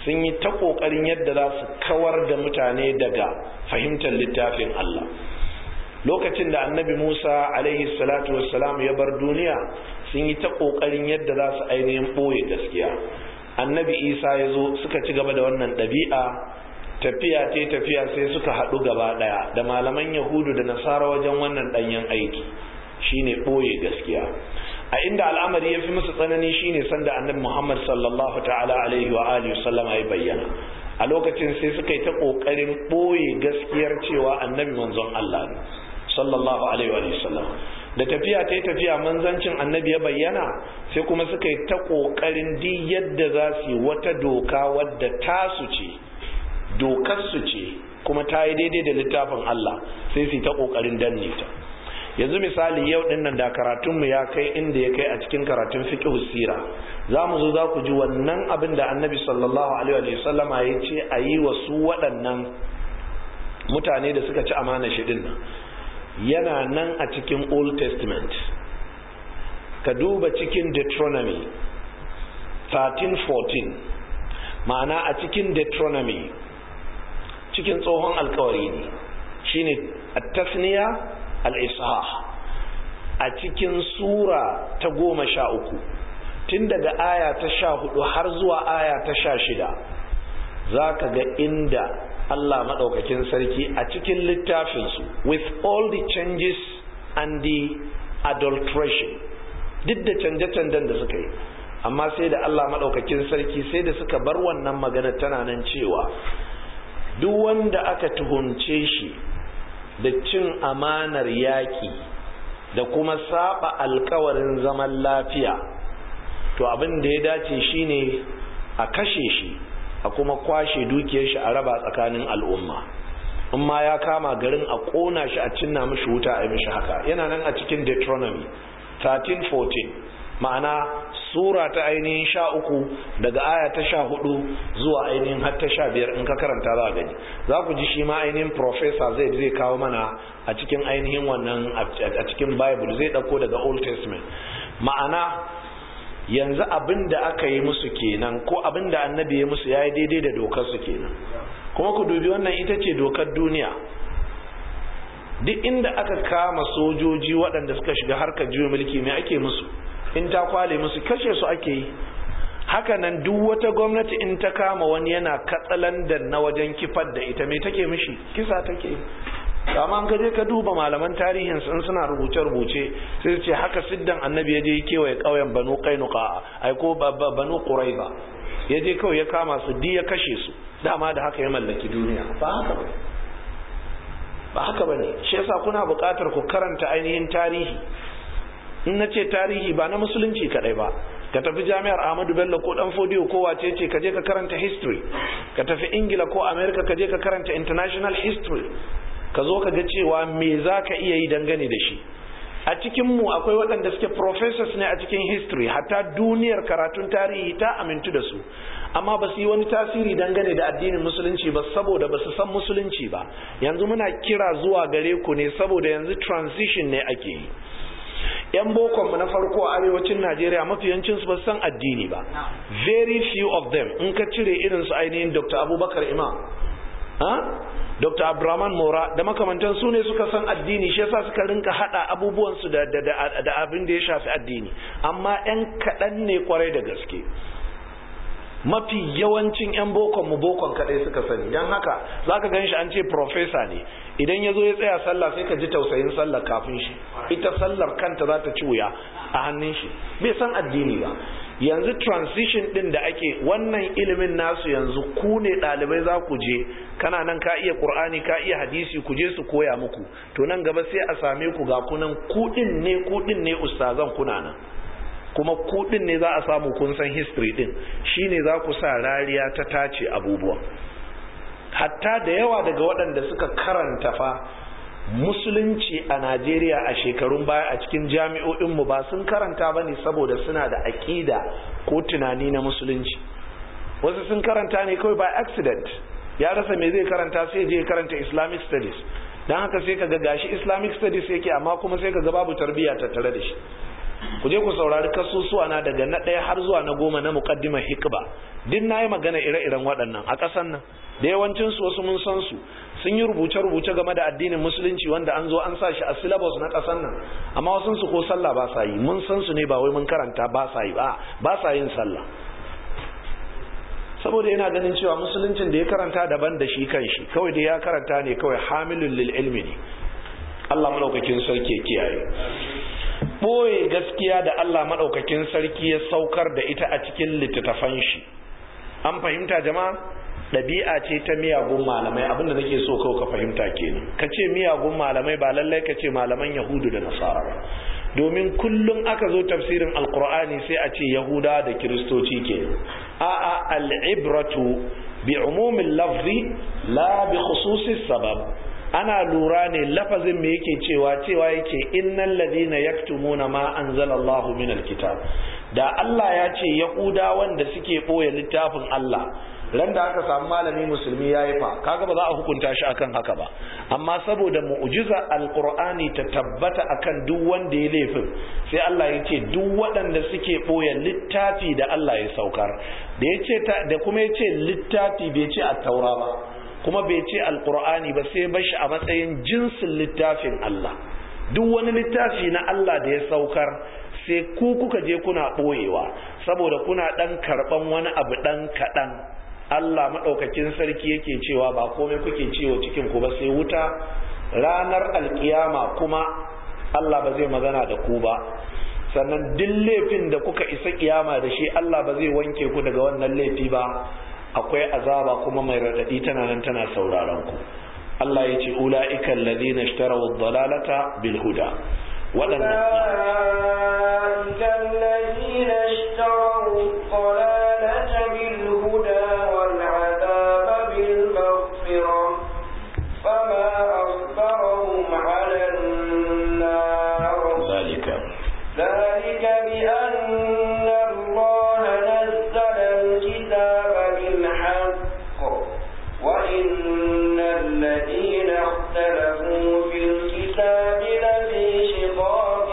sun yi ta ƙoƙarin yadda za su kawar da mutane daga fahimtar littafin Allah lokacin da annabi Musa alaihi salatu wassalam ya bar duniya sun yi ta ƙoƙarin yadda za su ainihin ɓoye gaskiya annabi Isa ya zo suka ci gaba da wannan ɗabi'a tafiya ce tafiya sai suka haɗu gaba ɗaya da malaman yahudu da nasara wajen wannan ɗanyen aiki shine ɓoye gaskiya a inda al'amari ya fi musu tsanani shine sanda annabi muhammad sallallahu ta'ala alaihi wa alihi sallama ya bayyana a lokacin sai suka yi ta ƙoƙarin ɓoye gaskiyar cewa annabi manzon allah ne sallallahu alaihi wa sallam da tafiya ta yi tafiya manzancin annabi ya bayyana sai kuma suka yi ta ƙoƙarin di yadda za su yi wata doka wadda tasu ce dokarsu ce kuma ta yi daidai da littafin Allah sai su ta kokarin danne ta yanzu misali yau din nan da karatunmu ya kai inda ya kai a cikin karatun fiqh sira za mu zo za ku ji wannan abin da annabi sallallahu alaihi wa sallama ya ce a yi wa su waɗannan mutane da suka ci amana shi din nan yana nan a cikin old testament ka duba cikin deuteronomy 13-14 ma'ana a cikin deuteronomy cikin tsohon alkawari ne shine at-tasniya al-ishah a cikin sura ta goma sha uku tun daga aya ta sha hudu har zuwa aya ta sha shida za ka ga inda Allah maɗaukakin sarki a cikin littafinsu with all the changes and the adulteration duk da canje-canjen da suka yi amma sai da Allah maɗaukakin sarki sai da suka bar wannan magana tana nan cewa duk wanda aka tuhumce shi da cin amanar yaƙi da kuma saba alkawarin zaman lafiya to abin da ya dace shine a kashe shi a kuma kwashe dukiyar shi a raba tsakanin al'umma in ma ya kama garin a ƙona shi a cinna mishi wuta a yi mishi haka yana nan a cikin deuteronomy 13-14 ma'ana sura ta ainihin sha uku daga aya ta sha hudu zuwa ainihin har ta sha biyar in ka karanta za a gani za ku ji shi ma ainihin professor zai zai kawo mana a cikin ainihin wannan a cikin bible zai dauko daga old testament ma'ana yanzu abin da aka yi musu kenan ko abin da annabi ya musu ya yi daidai da dokar su kenan kuma ku dubi wannan ita ce dokar duniya duk inda aka kama sojoji waɗanda suka shiga harkar juya mulki mai ake musu in ta kwale musu kashe su ake yi hakanan duk wata gwamnati in ta kama wani yana katsalandan na wajen kifar da ita mai take mishi kisa take kama an kaje ka duba malaman tarihin sun suna rubuce-rubuce sai su ce haka siddan annabi ya je kewaye ƙauyen banu kainuka ai ko banu quraiba ya je kawai ya kama su di ya kashe su dama da haka ya mallaki duniya ba haka ba ba haka bane shi yasa kuna buƙatar ku karanta ainihin tarihi in na ce tarihi ba na musulunci kadai ba ka tafi jami'ar ahmadu bello ko dan fodiyo ko wace ce ka je ka karanta history ka tafi ingila ko america ka je ka karanta international history ka zo ka ga cewa me za ka iya yi dangane da shi a cikinmu akwai waɗanda suke professors ne a cikin history hatta duniyar karatun tarihi ta amintu da su amma ba su yi wani tasiri dangane da addinin musulunci ba saboda ba su san musulunci ba yanzu muna kira zuwa gare ku ne saboda yanzu transition ne ake yi yan bokonmu na farko a arewacin najeriya mafiyancin su ba san addini ba very few of them in ka cire irin su ainihin dr abubakar imam dr abraman mora da makamantan su ne suka san addini shi yasa suka rinka hada abubuwansu da, da abin da ya shafi addini amma yan kaɗan ne kwarai da gaske mafi yawancin 'yan bokon mu bokon kadai suka sani don haka za ka gan shi an ce profesa ne idan ya zo ya tsaya sallah sai ka ji tausayin sallah kafin shi ita sallar kanta za ta ci wuya a hannun shi bai san addini ba yanzu transition din da ake wannan ilimin nasu yanzu ku ne ɗalibai za ku je kana nan ka iya ƙur'ani ka iya hadisi ku je su koya muku to nan gaba sai a same ku ga kunan kuɗin ne kuɗin ne ustazan kuna nan kuma kudin ne za a samu kun san history din shine za ku sa rariya ta tace abubuwa hatta da yawa daga waɗanda suka karanta fa musulunci a Najeriya a shekarun baya a cikin jami'o'inmu ba sun karanta ba ne saboda suna da aƙida ko tunani na musulunci wasu sun karanta ne kawai by accident ya rasa me zai karanta sai je karanta islamic studies don haka sai ka ga gashi islamic studies yake amma kuma sai ka ga babu tarbiyya tattare da shi ku je ku saurari kasusuwa na daga na ɗaya har zuwa na goma na muqaddimar hikba duk na yi magana ire-iren waɗannan a ƙasan nan da yawancin su wasu mun san su sun yi rubuce-rubuce game da addinin musulunci wanda an zo an sa shi a syllabus na ƙasan nan amma wasu su ko sallah ba sa yi mun san su ne ba wai mun karanta ba sa yi ba ba sa yin sallah saboda yana ganin cewa musuluncin da ya karanta daban da shi kan shi kawai da ya karanta ne kawai hamilun lil ilmi ne Allah madaukakin sarki ya kiyaye boye gaskiya da Allah madaukakin sarki ya saukar da ita a cikin littattafan shi an fahimta jama'a ɗabi'a ce ta miyagun malamai abinda nake so kawai ka fahimta kenan ka ce miyagun malamai ba lallai ka ce malaman yahudu da nasara ba domin kullum aka zo tafsirin alkur'ani sai a ce yahuda da kiristoci ke a'a al'ibratu bi umumin lafzi la bi khususis sabab ana lura ne lafazin me yake cewa cewa yake innal ladina yaktumuna ma anzalallahu min alkitab da Allah ya ce yahuda wanda suke boye littafin Allah ran da aka samu malami musulmi ya yi fa kaga ba za a hukunta shi akan haka ba amma saboda mu'jiza alqur'ani ta tabbata akan duk wanda ya laifin sai Allah ya ce duk waɗanda suke ɓoye littafi da Allah ya saukar da ya ce da kuma ya ce littafi bai ce at-taura ba kuma bai ce alqur'ani ba sai bashi a matsayin jinsin littafin Allah duk wani littafi na Allah da ya saukar sai ku kuka je kuna ɓoyewa saboda kuna ɗan karɓan wani abu ɗan kaɗan Allah maɗaukakin sarki yake cewa ba komai kuke ciwo cikin ku ba sai wuta ranar alkiyama kuma Allah ba zai magana da ku ba sannan duk laifin da kuka isa kiyama da shi Allah ba zai wanke ku daga wannan laifi ba akwai azaba kuma mai raɗaɗi tana nan tana sauraron ku Allah ya ce ula'ika alladhina ishtaraw ad-dalalata bil huda أولئك الذين اشتروا الضلالة بالهدى والعذاب بالمغفرة فما أصبرهم على النار ذلك ذلك بأن الله نزل الكتاب بالحق وإن الذين اختلفوا في الكتاب لفي شقاق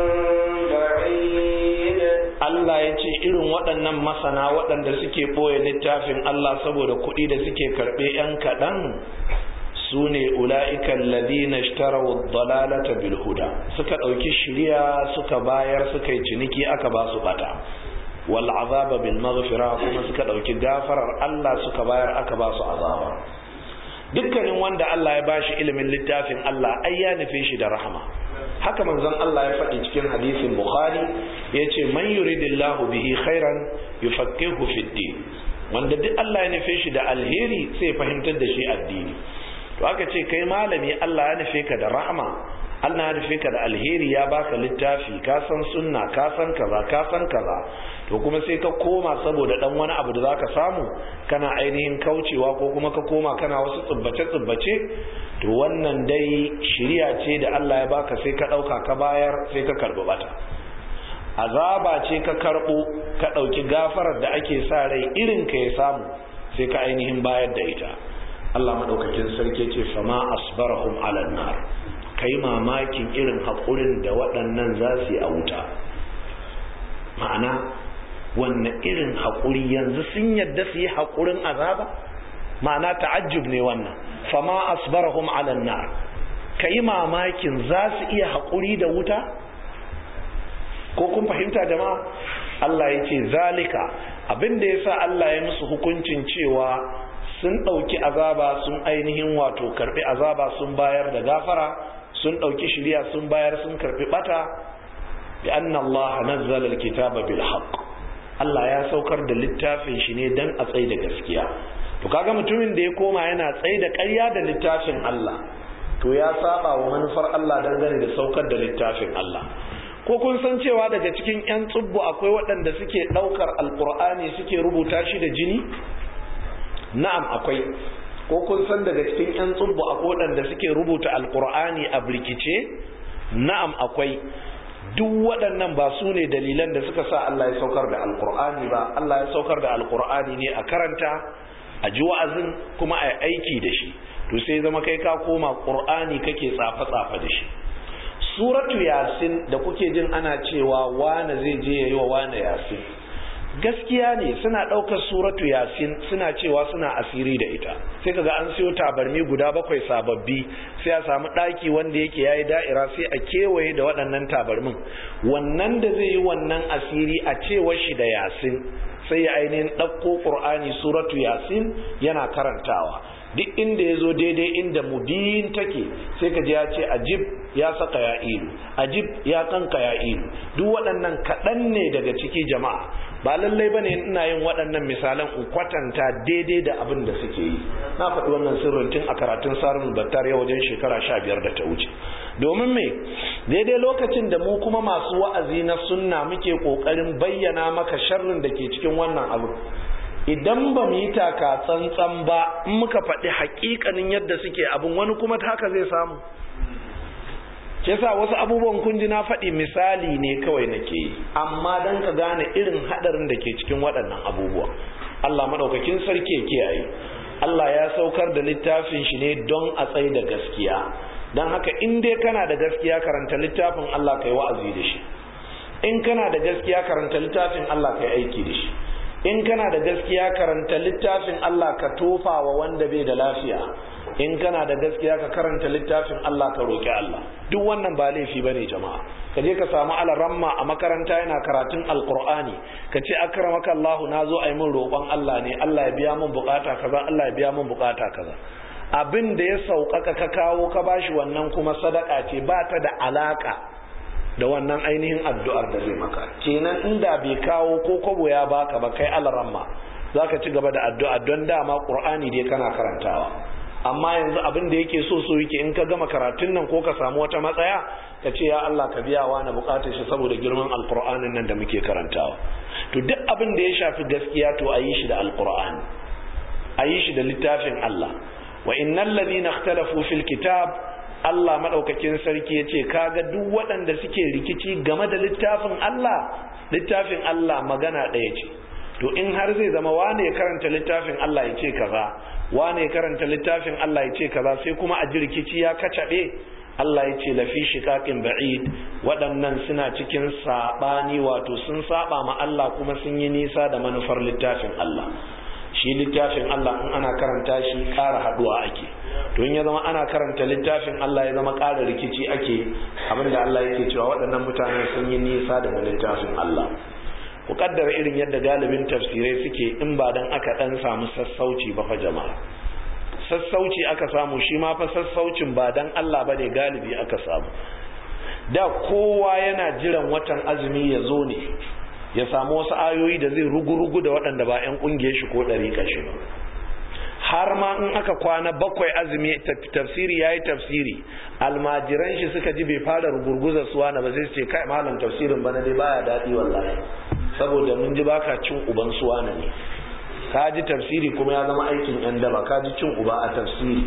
بعيد Allah ya ce irin waɗannan masana waɗanda suke ɓoye littafin Allah saboda kuɗi da suke karɓe ‘yan kaɗan su ne ula'ikan ladina shtarawu dalalata bil huda suka ɗauki shirya suka bayar suka yi ciniki aka ba su ɓata wal azaba bil maghfira kuma suka ɗauki gafarar Allah suka bayar aka ba su azaba dukkanin wanda Allah ya bashi ilimin littafin Allah ai ya nufe shi da rahama haka manzon Allah ya faɗi cikin hadisin Bukhari ya ce man yuridillahu bihi khairan yufaqihu fid din wanda duk Allah ya nufe shi da alheri sai fahimtar da shi addini to aka ce kai malami Allah ya nufe ka da rahama Allah ya nufe ka da alheri ya baka littafi ka san sunna ka san kaza ka san kaza to kuma sai ka koma saboda dan wani abu da zaka samu kana ainihin kaucewa ko kuma ka koma kana wasu tsubbace tsubbace to wannan dai shiriya ce da Allah ya baka sai ka dauka ka bayar sai ka karbi bata azaba ce ka karbo ka dauki gafarar da ake sa rai irin ka ya samu sai ka ainihin bayar da ita Allah madaukakin sarki ce fama asbarahum ala nar kai mamakin irin haƙurin da waɗannan za su yi a wuta ma'ana wanne irin haƙuri yanzu sun yadda su yi haƙurin azaba ma'ana ta'ajjub ne wannan fama asbarahum ala nar kai mamakin za su iya haƙuri da wuta ko kun fahimta jama'a Allah ya ce zalika abinda ya sa Allah ya musu hukuncin cewa sun ɗauki azaba sun ainihin wato karɓi azaba sun bayar da gafara sun ɗauki shirya sun bayar sun karɓi ɓata bi anna Allah nazzala alkitaba bil haqq Allah ya saukar da littafin shi ne dan a tsaye da gaskiya to kaga mutumin da ya koma yana tsaye da ƙarya da littafin Allah to ya saba wa manufar Allah dangane da saukar da littafin Allah ko kun san cewa daga cikin 'yan tsubbu akwai waɗanda suke ɗaukar alƙur'ani suke rubuta shi da jini na'am akwai ko kun san daga cikin 'yan tsubbu akwai waɗanda suke rubuta alƙur'ani a birkice na'am akwai duk waɗannan ba su ne dalilan da suka sa Allah ya saukar da alƙur'ani ba Allah ya saukar da alƙur'ani ne a karanta a ji wa'azin kuma a aiki da shi to sai zama kai ka koma ƙur'ani kake tsafe-tsafe da shi suratu yasin da kuke jin ana cewa wane zai je yayi wa wane yasin gaskiya ne suna ɗaukar suratu yasin suna cewa suna asiri da ita sai kaga an siyo tabarmi guda bakwai sababbi sai a samu ɗaki wanda yake yayi da'ira sai a kewaye da waɗannan tabarmin wannan da zai yi wannan asiri a cewa shi da yasin sai ya ainihin ɗauko ƙur'ani suratu yasin yana karantawa duk inda ya zo daidai inda mubin take sai ka ji ya ce ajib ya saka ya ilu ajib ya kanka ya ilu duk waɗannan kaɗan ne daga ciki jama'a ba lallai bane ina yin waɗannan misalan in kwatanta daidai da abin da suke yi na faɗi wannan sirrin tun a karatun sarin battar ya wajen shekara sha biyar da ta wuce domin me daidai lokacin da mu kuma masu wa'azi na sunna muke ƙoƙarin bayyana maka sharrin da ke cikin wannan abu idan ba mu yi taka tsantsan ba in muka faɗi haƙiƙanin yadda suke abin wani kuma haka zai samu ke sa wasu abubuwan kun ji na faɗi misali ne kawai nake yi amma don ka gane irin haɗarin da ke cikin waɗannan abubuwa Allah maɗaukakin sarki ya kiyaye Allah ya saukar da littafin shi ne don a tsaye da gaskiya don haka in dai kana da gaskiya karanta littafin Allah kai wa'azi da shi in kana da gaskiya karanta littafin Allah kai aiki da shi in kana da gaskiya karanta littafin Allah ka tofa wa wanda bai da lafiya in kana da gaskiya ka karanta littafin Allah ka roki Allah duk wannan ba laifi bane jama'a ka je ka samu alaramma a makaranta yana karatun alqur'ani ka ce akramaka Allah na zo ayi min roƙon Allah ne Allah ya biya min bukata kaza Allah ya biya min bukata kaza abin da ya sauƙaƙa ka kawo ka bashi wannan kuma sadaka ce ba ta da alaka da wannan ainihin addu'ar da zai maka kenan inda bai kawo ko kwabo ya baka ba kai alaramma za ka ci gaba da addu'a don dama ƙur'ani dai kana karantawa amma yanzu abin da yake so so yake in ka gama karatun nan ko ka samu wata matsaya ka ce ya Allah ka biya wa na bukatar shi saboda girman alƙur'anin nan da muke karantawa to duk abin da ya shafi gaskiya to a yi shi da alƙur'ani a yi shi da littafin Allah wa innal ladina ikhtalafu fil kitab Allah maɗaukakin sarki ya ce kaga duk waɗanda suke rikici game da littafin Allah littafin Allah magana ɗaya ce to in har zai zama wane ya karanta littafin Allah ya ce kaza wane ya karanta littafin Allah ya ce kaza sai kuma a ji rikici ya kacaɓe Allah ya ce lafi shiƙaƙin ba'id waɗannan suna cikin saɓani wato sun saɓa ma Allah kuma sun yi nisa da manufar littafin Allah shi littafin Allah in ana karanta shi ƙara haɗuwa ake to in ya zama ana karanta littafin Allah ya zama ƙara rikici ake abinda Allah yake cewa waɗannan mutanen sun yi nisa daga littafin Allah ku kaddara irin yadda galibin tafsirai suke in ba dan aka dan samu sassauci ba fa jama'a sassauci aka samu shi ma fa sassaucin ba dan Allah bane galibi aka samu da kowa yana jiran watan azumi ya zo ne ya samu wasu ayoyi da zai rugu-rugu da waɗanda ba 'yan ƙungiyar shi ko ɗari shi ba har ma in aka kwana bakwai azumi tafsiri ya yi tafsiri almajiran shi suka ji bai fara rugurguza suwa na ba sai su ce kai malam tafsirin bana dai baya daɗi wallahi saboda mun ji baka cin uban suwa na ne ka ji tafsiri kuma ya zama aikin yan daba ka ji cin uba a tafsiri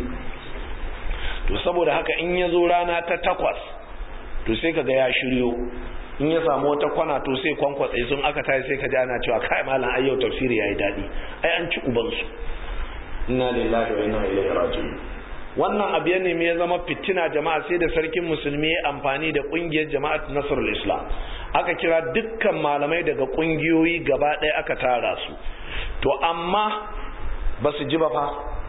to saboda haka in ya zo rana ta takwas to sai ka ga ya shiryo in ya samu wata kwana to sai kwankwatsa sun aka tayi sai ka ji ana cewa kai malam ai yau tafsiri yayi daɗi ai an ci ubansu inna lillahi wa inna ilaihi raji'un wannan abu ya nemi ya zama fitina jama'a sai da sarkin musulmi ya amfani da kungiyar jama'at nasrul islam aka kira dukkan malamai daga kungiyoyi gaba ɗaya aka tara su to amma ba su ji ba fa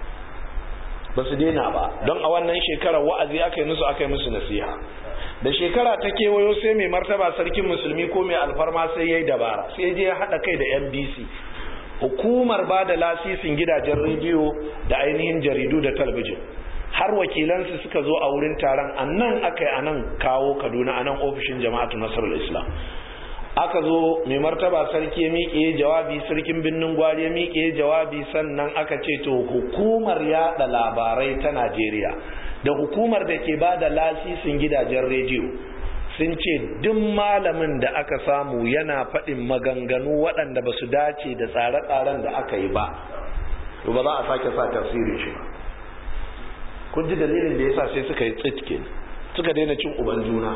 ba su daina ba don a wannan shekarar wa'azi aka yi musu aka yi musu nasiha da shekara ta kewayo sai mai martaba sarkin musulmi ko mai alfarma sai ya yi dabara sai je ya haɗa kai da nbc hukumar ba da lasisin gidajen rediyo da ainihin jaridu da talabijin har wakilansu suka zo a wurin taron a nan aka yi a nan kawo kaduna a nan ofishin jama'atu nasarar islam aka zo mai martaba sarki ya miƙe jawabi sarkin birnin gwari ya miƙe jawabi sannan aka ce to hukumar yada labarai ta najeriya da hukumar da ke ba da lasisin gidajen rediyo sun ce duk malamin da aka samu yana faɗin maganganu waɗanda ba su dace da tsare-tsaren da aka yi ba to ba za a sake sa tafsirin shi ba kun ji dalilin da yasa sai suka yi tsitke suka daina cin uban juna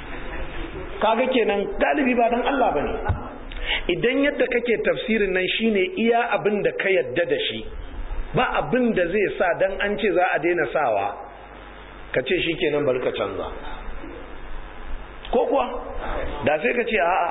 kaga kenan galibi ba dan Allah bane idan yadda kake tafsirin nan shine iya abin da ka yadda da shi ba abin da zai sa dan an ce za a daina sawa ka ce shikenan bari ka canza ko kuwa da sai ka ce a'a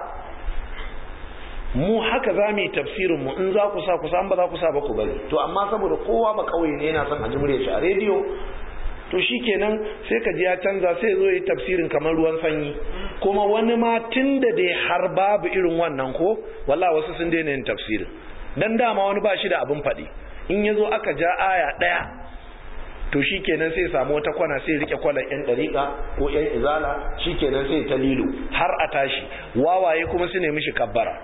mu haka za mu yi tafsirin mu in za ku sa ku sa ba za ku sa ba ku bari to amma saboda kowa ba kauye ne yana son a ji murya shi a rediyo to shikenan sai ka ji ya canza sai zo yi tafsirin kamar ruwan sanyi kuma wani ma tun da dai har babu irin wannan ko walla wasu sun daina yin tafsirin dan dama wani ba shi da abin faɗi in ya zo aka ja aya ɗaya to shikenan sai samu wata kwana sai rike kwalan yan dariƙa ko yan izala shikenan sai ta lilo har a tashi wawaye kuma su nemi shi kabbara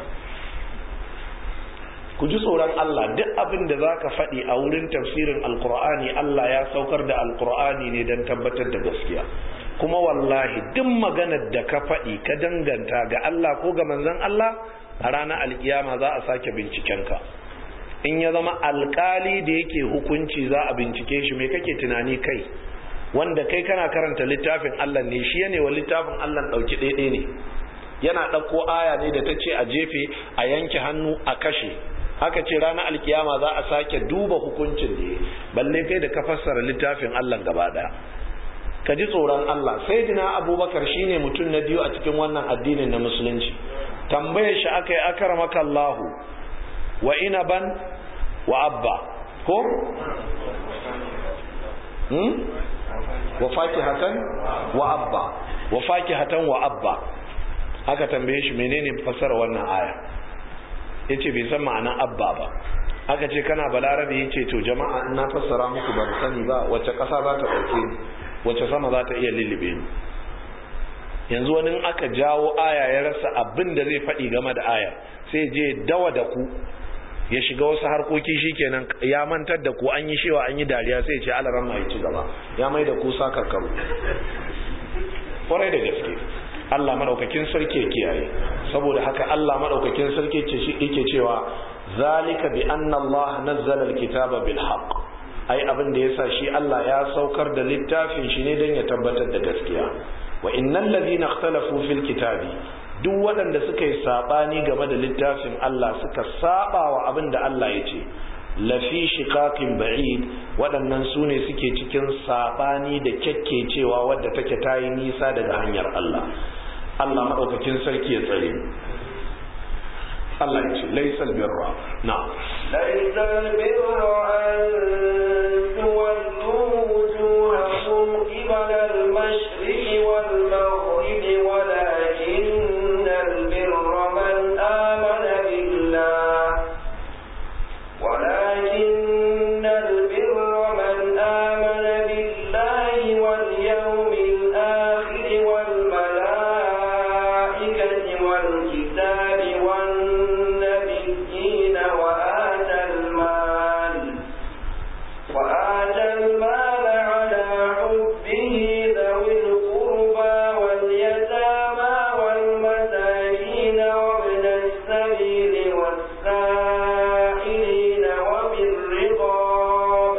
ku ji tsoron Allah duk abin da za ka faɗi a wurin tafsirin alkur'ani Allah ya saukar da alkur'ani ne don tabbatar da gaskiya kuma wallahi duk maganar da ka faɗi ka danganta ga Allah ko ga manzon Allah a ranar alkiyama za a sake bincikenka in ya zama alkali da yake hukunci za a bincike shi me kake tunani kai wanda kai kana karanta littafin Allah ne shi ne wa littafin Allah ɗauki ɗaiɗai ne yana ɗauko aya ne da ta ce a jefe a yanke hannu a kashe haka ce ranar alkiyama za a sake duba hukuncin da balle kai da ka fassara littafin Allah gaba daya ka ji tsoron Allah sai dina abubakar shine mutum na biyu a cikin wannan addinin na musulunci tambayar shi aka yi akar makallahu wa inaban wa abba ko hmm? wa fakihatan wa abba wa fakihatan wa abba aka tambaye shi menene fassara wannan aya ya ce bai san ma'anan abba ba aka ce kana balarabe ya ce to jama'a na fassara muku ban sani ba wacce ƙasa za ta ɗauke ni wacce sama za ta iya lullube ni yanzu wani aka jawo aya ya rasa abin da zai faɗi game da aya sai je dawa da ku ya shiga wasu harkoki shikenan ya mantar da ku an yi shewa an yi dariya sai ce alaran ma ci gaba ya mai da ku sakarkaru kwarai da gaske Allah madaukakin sarki ya kiyaye saboda haka Allah madaukakin sarki ce shi yake cewa zalika bi anna Allah nazzala alkitaba bil haqq ai abin da yasa shi Allah ya saukar da littafin shi ne dan ya tabbatar da gaskiya wa innal ladhina ikhtalafu fil kitabi duk waɗanda suka yi sabani game da littafin Allah suka saba wa abin da Allah ya ce lafi shiqaqin ba'id waɗannan su ne suke cikin sabani da kyakkecewa wadda take tayi nisa daga hanyar Allah Allah maɗaukakin sarki ya tsare Allah ya ce laisal birra na laisal birra an tuwallu wujuhakum qibala al-mashriqi wal maghribi walakin al-birra man amana billah ولكن البر من آمن بالله واليوم الآخر والملائكة والكتاب والنبيين وآتى المال وآتى المال على حبه ذوي القربى واليتامى والمساكين وابن السبيل والسائلين وفي الرقاب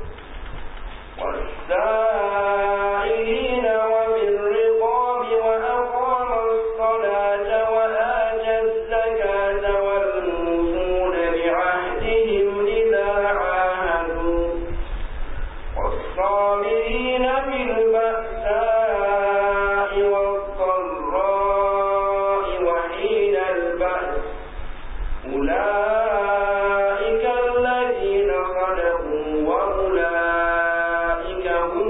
والسائلين وفي الرقاب وأقام الصلاة وآتى الزكاة والموفون بعهدهم إذا عاهدوا والصابرين في البأساء والضراء وحين البأس أولئك الذين صدقوا وأولئك هم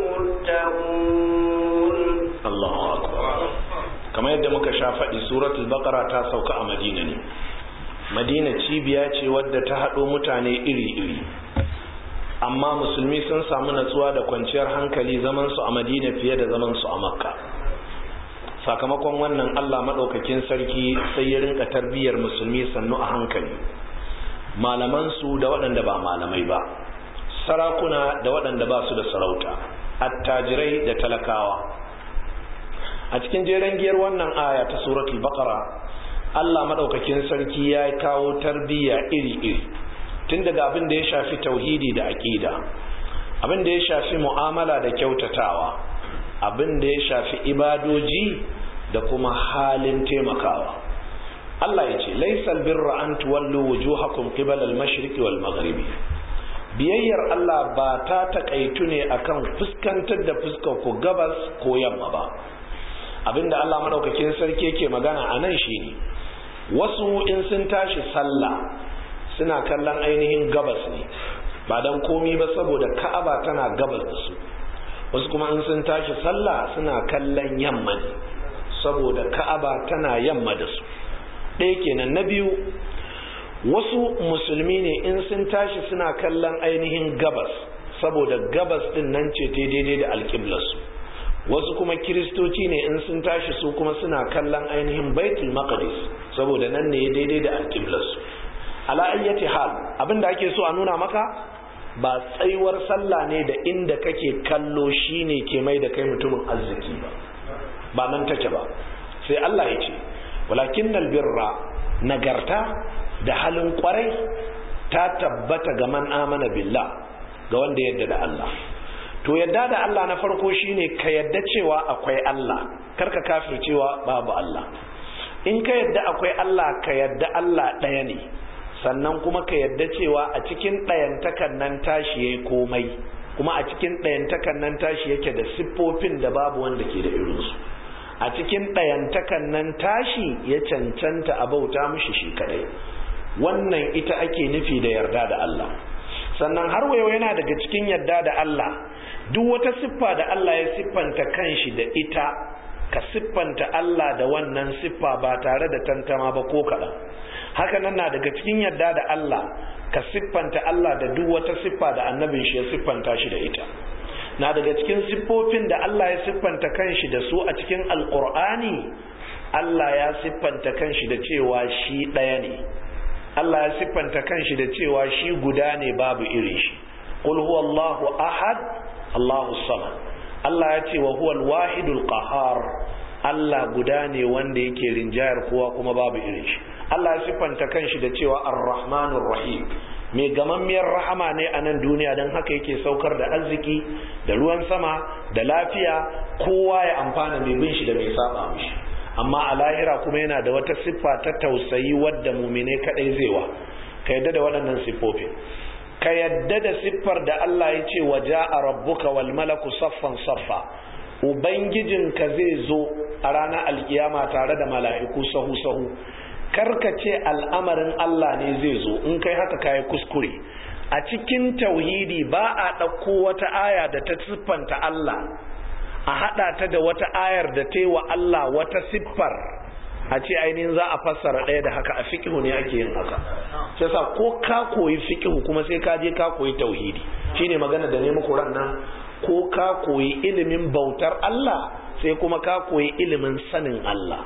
المتقون Allahu akbar kamar yadda muka sha faɗi suratul baqara ta sauka a Madina ne Madina cibiya ce wadda ta haɗo mutane iri-iri amma musulmi sun samu natsuwa da kwanciyar hankali zaman su a Madina fiye da zaman su a Makka sakamakon wannan Allah madaukakin sarki sai ya rinka tarbiyyar musulmi sannu a hankali malaman su da waɗanda ba malamai ba sarakuna da waɗanda ba su da sarauta attajirai da talakawa a cikin jeren giyar wannan aya ta suratul baqara Allah madaukakin sarki ya kawo tarbiyya iri-iri tun daga abin da ya shafi tauhidi da aqida abin da ya shafi mu'amala da kyautatawa abin da ya shafi ibadoji da kuma halin taimakawa Allah ya ce laisal birra an tuwallu wujuhakum qibala al-mashriqi wal maghribi biyayyar Allah ba ta takaitu ne akan fuskantar da fuskar ku gabas ko yamma ba abinda Allah madaukakin sarki yake magana a nan shine wasu in sun tashi sallah suna kallon ainihin gabas ne ba dan komi ba saboda ka'aba tana gabas da su wasu kuma in sun tashi sallah suna kallon yamma ne saboda ka'aba tana yamma da su ɗaya kenan na biyu wasu musulmi ne in sun tashi suna kallon ainihin gabas saboda gabas din nan ce ta daidai da alƙiblarsu wasu kuma kiristoci ne in sun tashi su kuma suna kallon ainihin baitul maqdis saboda nan ne daidai da alƙiblarsu ala ayyati hal abinda ake so a nuna maka ba tsayuwar sallah ne da inda kake kallo shine ke mai da kai mutumin arziki ba ba nan take ba sai Allah ya ce walakin birra nagarta da halin kwarai ta tabbata ga man amana billah ga wanda yadda da Allah to yadda da Allah na farko shine ka yadda cewa akwai Allah karka kafir cewa babu Allah in ka yadda akwai Allah ka yadda Allah ɗaya ne sannan kuma ka yadda cewa a cikin ɗayantakan nan tashi yayi komai kuma a cikin ɗayantakan nan tashi yake da siffofin da babu wanda ke da irinsu a cikin ɗayantakan nan tashi ya cancanta a bauta mishi shi kadai wannan ita ake nufi da yarda da Allah sannan har wayo yana daga cikin yarda da Allah duk wata siffa da Allah ya siffanta kanshi da ita ka siffanta Allah da wannan siffa ba tare da tantama ba ko kaɗan haka nan na daga cikin yarda da Allah ka siffanta Allah da duk wata siffa da annabin shi ya siffanta shi da ita na daga cikin siffofin da Allah ya siffanta kanshi da su a cikin alkur'ani Allah ya siffanta kanshi da cewa shi ɗaya ne Allah ya siffanta kanshi da cewa shi guda ne babu irin shi qul huwallahu ahad Allahu samad Allah ya ce wa huwal wahidul qahar Allah guda ne wanda yake rinjayar kowa kuma babu irin shi Allah ya siffanta kanshi da cewa ar-rahmanur rahim mai gamammiyar rahama ne a nan duniya don haka yake saukar da arziki da ruwan sama da lafiya kowa ya amfana mai bin shi da mai saba mishi amma a lahira kuma yana da wata siffa ta tausayi wadda mumine kadai zai wa ka yadda da waɗannan siffofin ka yadda da siffar da Allah ya ce wa ja'a rabbuka wal malaku saffan saffa ubangijinka zai zo a ranar alkiyama tare da mala'iku sahu sahu karka ce al'amarin Allah ne zai zo in kai haka kayi kuskure a cikin tauhidi ba a ɗauko wata aya da ta siffanta Allah a haɗa ta da wata ayar da ta yi wa Allah wata siffar a ce ainihin za a fassara ɗaya da haka a fikihu ne ake yin haka sai sa ko ka koyi fikihu kuma sai ka je ka koyi tauhidi shine magana da ne muku ran nan ko ka koyi ilimin bautar Allah sai kuma ka koyi ilimin sanin Allah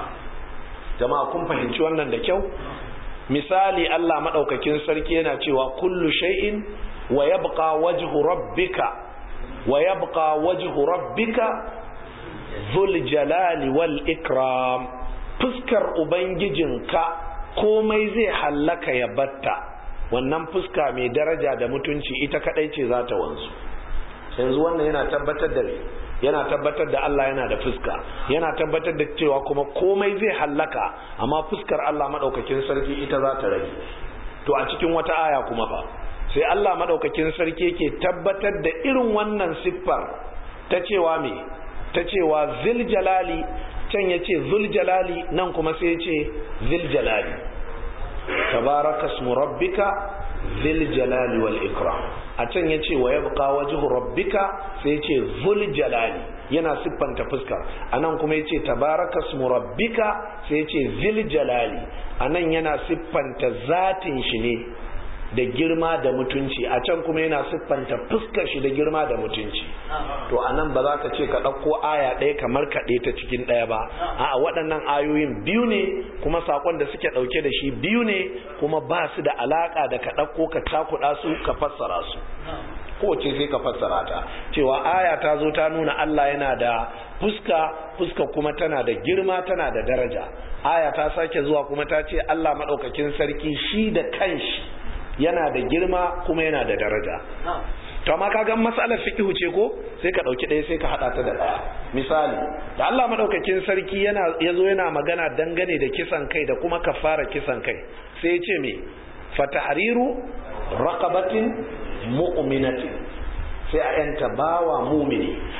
jama'a kun fahimci wannan da kyau misali Allah madaukakin sarki yana cewa kullu shay'in wa yabqa wajhu rabbika wa yabqa wajhu rabbika dhul jalali wal ikram fuskar ubangijinka komai zai hallaka ya batta wannan fuska mai daraja da mutunci ita kadai ce za ta wanzu yanzu wannan yana tabbatar da yana tabbatar da Allah yana da fuska yana tabbatar da cewa kuma komai zai hallaka amma fuskar Allah madaukakin sarki ita za ta rage to a cikin wata aya kuma fa sai Allah madaukakin sarki yake tabbatar da irin wannan siffar ta cewa me ta cewa zil jalali can yace zul jalali nan kuma sai yace zil jalali tabaraka ismu rabbika zil jalali wal ikram a can ya ce wa yabqa wajhu rabbika sai ya ce zul jalali yana siffanta fuskar anan kuma ya ce tabaraka ismu rabbika sai ya ce zil jalali anan yana siffanta zatin shi ne da girma da mutunci a can kuma yana siffanta fuskar shi da girma da mutunci to anan ba za ka ce ka ɗauko aya ɗaya kamar kaɗe ta cikin ɗaya ba a waɗannan ayoyin biyu ne kuma saƙon da suke ɗauke da shi biyu ne kuma ba su da alaƙa da ka ɗauko ka cakuɗa su ka fassara su kowace sai ka fassara ta cewa aya ta zo ta nuna Allah yana da fuska fuska kuma tana da girma tana da daraja aya ta sake zuwa kuma ta ce Allah maɗaukakin sarki shi da kanshi yana da girma kuma yana da daraja to amma kaga matsalar fiqhu ce ko sai ka dauki ɗaya sai ka hada ta da ɗaya misali da Allah madaukakin sarki yana yazo yana magana dangane da kisan kai da kuma kafara kisan kai sai ya ce me fatahriru raqabatin mu'minatin sai a yanta bawa mumini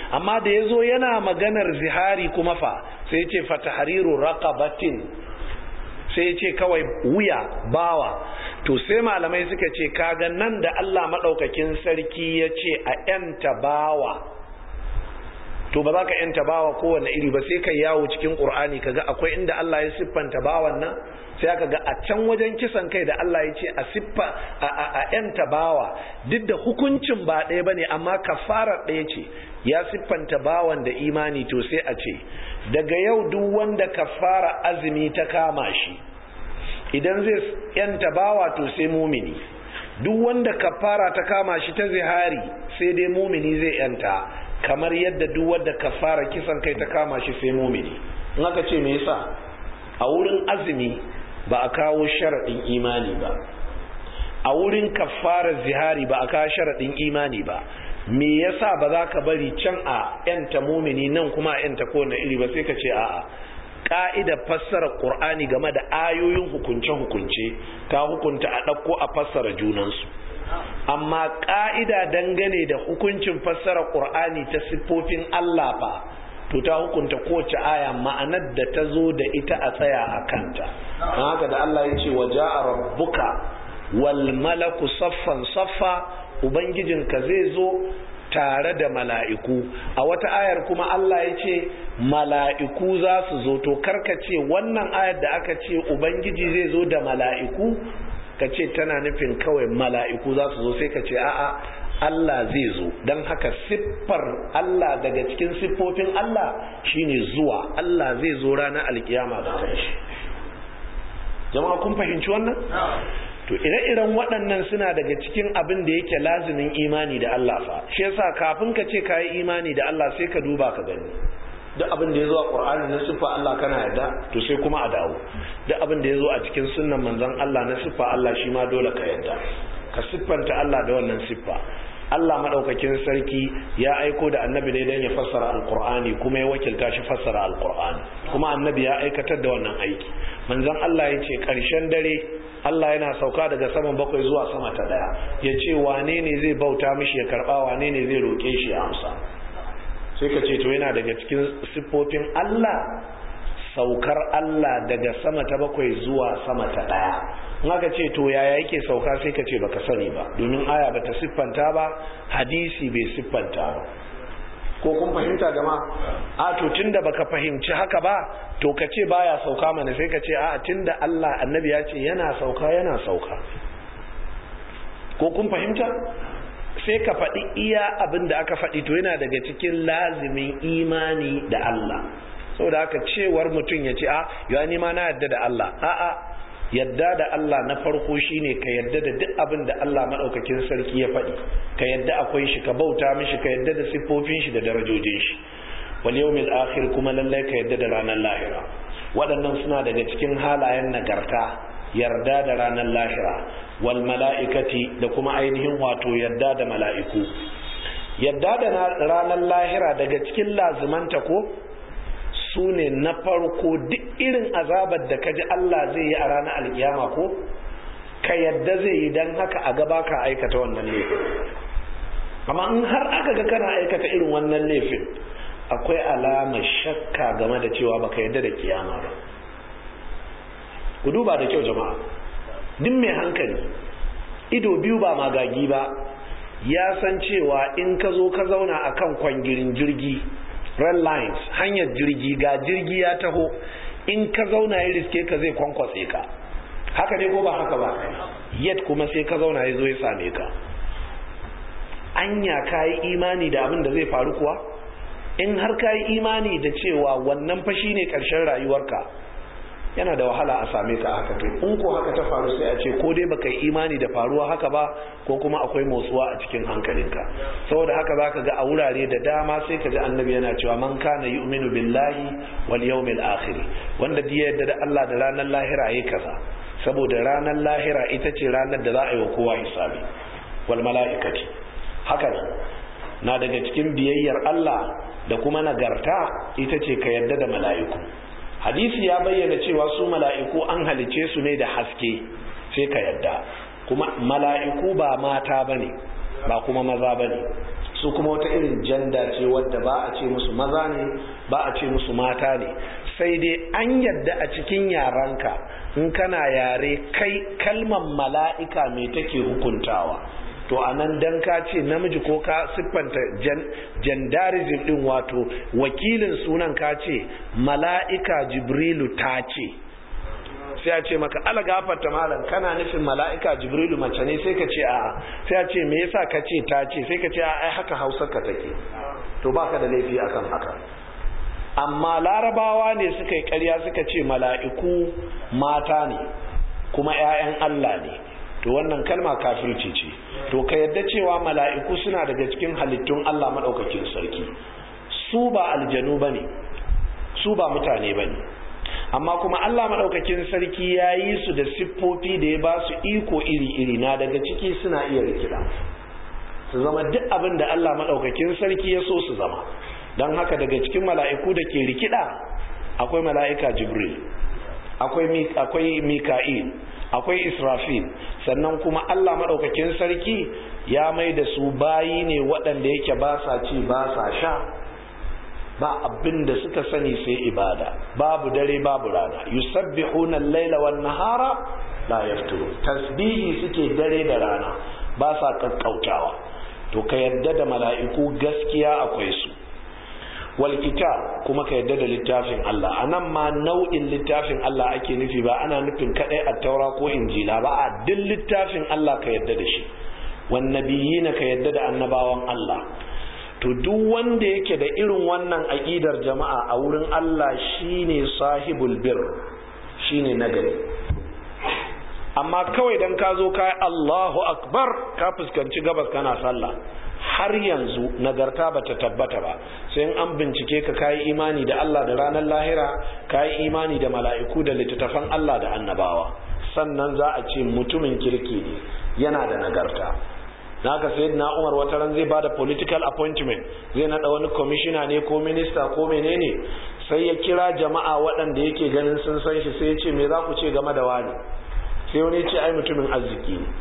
amma da ya zo yana maganar zihari kuma fa sai ce fatahariru raqabatin sai ce kawai wuya bawa to sai malamai suka ce kaga nan da Allah maɗaukakin sarki ya ce a ‘yanta bawa to ba za ka ‘yanta bawa kowane iri ba sai ka yawo cikin ƙur'ani kaga akwai inda Allah ya siffanta bawan nan sai aka ga a can wajen kisan kai da Allah ya ce a siffa a ‘yanta bawa duk da hukuncin ba ɗaya ba ne amma kafarar ɗaya ce ya siffanta bawan da imani to sai a ce daga yau duk wanda kafara azumi ta kama shi idan zai yanta bawa to sai mumini duk wanda kafara ta kama shi ta zihari sai dai mumini zai yanta kamar yadda duk wanda kafara kisan kai ta kama shi sai mumini in aka ce me yasa a wurin azumi ba a kawo sharaɗin imani ba a wurin kafara zihari ba a kawo sharaɗin imani ba me yasa ba za ka bari can a yanta mumini nan kuma a yanta kowane iri ba sai ka ce a'a ka'ida fassara qur'ani game da ayoyin hukunce-hukunce ta hukunta a ɗauko a fassara junansu amma ka'ida dangane da hukuncin fassara qur'ani ta siffofin Allah fa to ta hukunta kowace aya ma'anar da ta zo da ita a tsaya a kanta haka da Allah ya ce wa ja'a rabbuka wal malaku saffan saffa ubangijinka zai zo tare da mala'iku a wata ayar kuma Allah ya ce mala'iku za su zo to karka ce wannan ayar da aka ce ubangiji zai zo da mala'iku ka ce tana nufin kawai mala'iku za su zo sai ka ce a'a Allah zai zo don haka siffar Allah daga cikin siffofin Allah shine zuwa Allah zai zo ranar alkiyama da kanshi jama'a kun fahimci wannan to ire-iren waɗannan suna daga cikin abin da yake lazimin imani da Allah fa shi yasa kafin ka ce kayi imani da Allah sai ka duba ka gani duk abin da ya zo a Qur'ani na siffa Allah kana yarda to sai kuma a dawo duk abin da ya zo a cikin sunnan manzon Allah na siffa Allah shi ma dole ka yarda ka siffanta Allah da wannan siffa Allah madaukakin sarki ya aiko da annabi ne don ya fassara alqur'ani kuma ya wakilta shi fassara alqur'ani kuma annabi ya aikatar da wannan aiki manzon Allah ya ce ƙarshen dare Allah yana sauka daga saman bakwai zuwa sama ta daya ya ce wane ne zai bauta mishi ya karba wane ne zai roƙe shi ya amsa sai ka ce to yana daga cikin siffofin Allah saukar Allah daga sama ta bakwai zuwa sama ta daya in aka ce to yaya yake sauka sai ka ce baka sani ba domin aya bata siffanta ba hadisi bai siffanta ba ko kun fahimta jama'a a to tunda baka fahimci haka ba to ka ce baya sauka mana sai ka ce a tunda Allah annabi ya ce yana sauka yana sauka ko kun fahimta sai ka faɗi iya abin da aka faɗi to yana daga cikin lazimin imani da Allah saboda haka cewar mutum ya ce a ya ni ma na yadda da Allah a'a yadda da Allah na farko shine ka yadda da duk abin da Allah maɗaukakin sarki ya faɗi ka yadda akwai shi ka bauta mishi ka yadda da siffofin shi da darajojin shi wal yawmil akhir kuma lallai ka yadda da ranar lahira waɗannan suna daga cikin halayen nagarta yarda da ranar lahira wal mala'ikati da kuma ainihin wato yarda da mala'iku yarda da ranar lahira daga cikin lazimanta ko su ne na farko duk irin azabar da kaji Allah zai yi a ranar alkiyama ko ka yadda zai yi don haka a gaba ka aikata wannan laifin amma in har aka ga kana aikata irin wannan laifin akwai alamar shakka game da cewa baka yadda da kiyama ba ku duba da kyau jama'a duk mai hankali ido biyu ba magagi ba ya san cewa in ka zo ka zauna akan kwangirin jirgi red lines hanyar jirgi ga jirgi ya taho in ka zauna ya riske ka zai kwankwatse ka haka ne ko ba haka ba yet kuma sai ka zauna ya zo ya same ka anya ka yi imani da abin da zai faru kuwa in har ka yi imani da cewa wannan fashi ne ƙarshen rayuwarka yana da wahala a same ka haka to in ko haka ta faru sai a ce ko dai baka yi imani da faruwa haka ba ko kuma akwai motsuwa a cikin hankalinka saboda haka zaka ga a wurare da dama sai ka ji annabi yana cewa man kana yu'minu billahi wal yawmil akhir wanda da yadda da Allah da ranar lahira yayi kaza saboda ranar lahira ita ce ranar da za a yi wa kowa hisabi wal mala'ikati haka ne na daga cikin biyayyar Allah da kuma nagarta ita ce ka yarda da mala'iku hadisi ya bayyana cewa su mala'iku an halice su ne da haske sai ka yadda kuma mala'iku ba mata ba ne ba kuma maza ba ne su kuma wata irin janda ce wadda ba a ce musu maza ne ba a ce musu mata ne sai dai an yadda a cikin yaranka in kana yare kai kalmar mala'ika mai take hukuntawa to a nan dan ka ce namiji ko ka siffanta jandarism din wato wakilin sunan ka ce mala'ika jibrilu ta ce sai a ce maka ala gafarta malam kana nufin mala'ika jibrilu mace ne sai ka ce a sai a ce me yasa ka ce ta ce sai ka ce a ai haka hausar ka take to baka da laifi akan haka amma larabawa ne suka yi ƙarya suka ce mala'iku mata ne kuma 'ya'yan Allah ne to wannan kalma kafirci ce to ka yadda cewa mala'iku suna daga cikin halittun Allah maɗaukakin sarki su ba aljanu ba ne su ba mutane ba ne amma kuma Allah maɗaukakin sarki ya yi su da siffofi da ya ba su iko iri-iri na daga ciki suna iya rikida su zama duk abin da Allah maɗaukakin sarki ya so su zama don haka daga cikin mala'iku da ke rikida akwai mala'ika jibril akwai mika'il akwai israfil sannan kuma Allah maɗaukakin sarki ya mai da su bayi ne waɗanda yake ba sa ci ba sa sha ba abin da suka sani sai ibada babu dare babu rana yusabbihuna al-laila wan nahara la yafturu tasbihi suke dare da rana ba sa kakkautawa to ka yadda da mala'iku gaskiya akwai su wal kitab kuma ka yadda da littafin Allah anan ma nau'in littafin Allah ake nufi ba ana nufin kadai at-taura ko injila ba a duk littafin Allah ka yadda da shi wan nabiyina ka yadda da annabawan Allah to duk wanda yake da irin wannan aqidar jama'a a wurin Allah shine sahibul bir shine nagari amma kawai dan ka zo kai Allahu akbar ka fuskanci gabas kana sallah har yanzu nagarta bata tabbata ba sai in an bincike ka kayi imani da Allah da ranar lahira kayi imani da mala'iku da littattafan Allah da annabawa sannan za a ce mutumin kirki ne yana da nagarta naka sai na Umar wata ran zai bada political appointment zai nada wani commissioner ne ko minister ko menene sai ya kira jama'a waɗanda yake ganin sun san shi sai ya ce me za ku ce game da wani sai wani ya ce ai mutumin arziki ne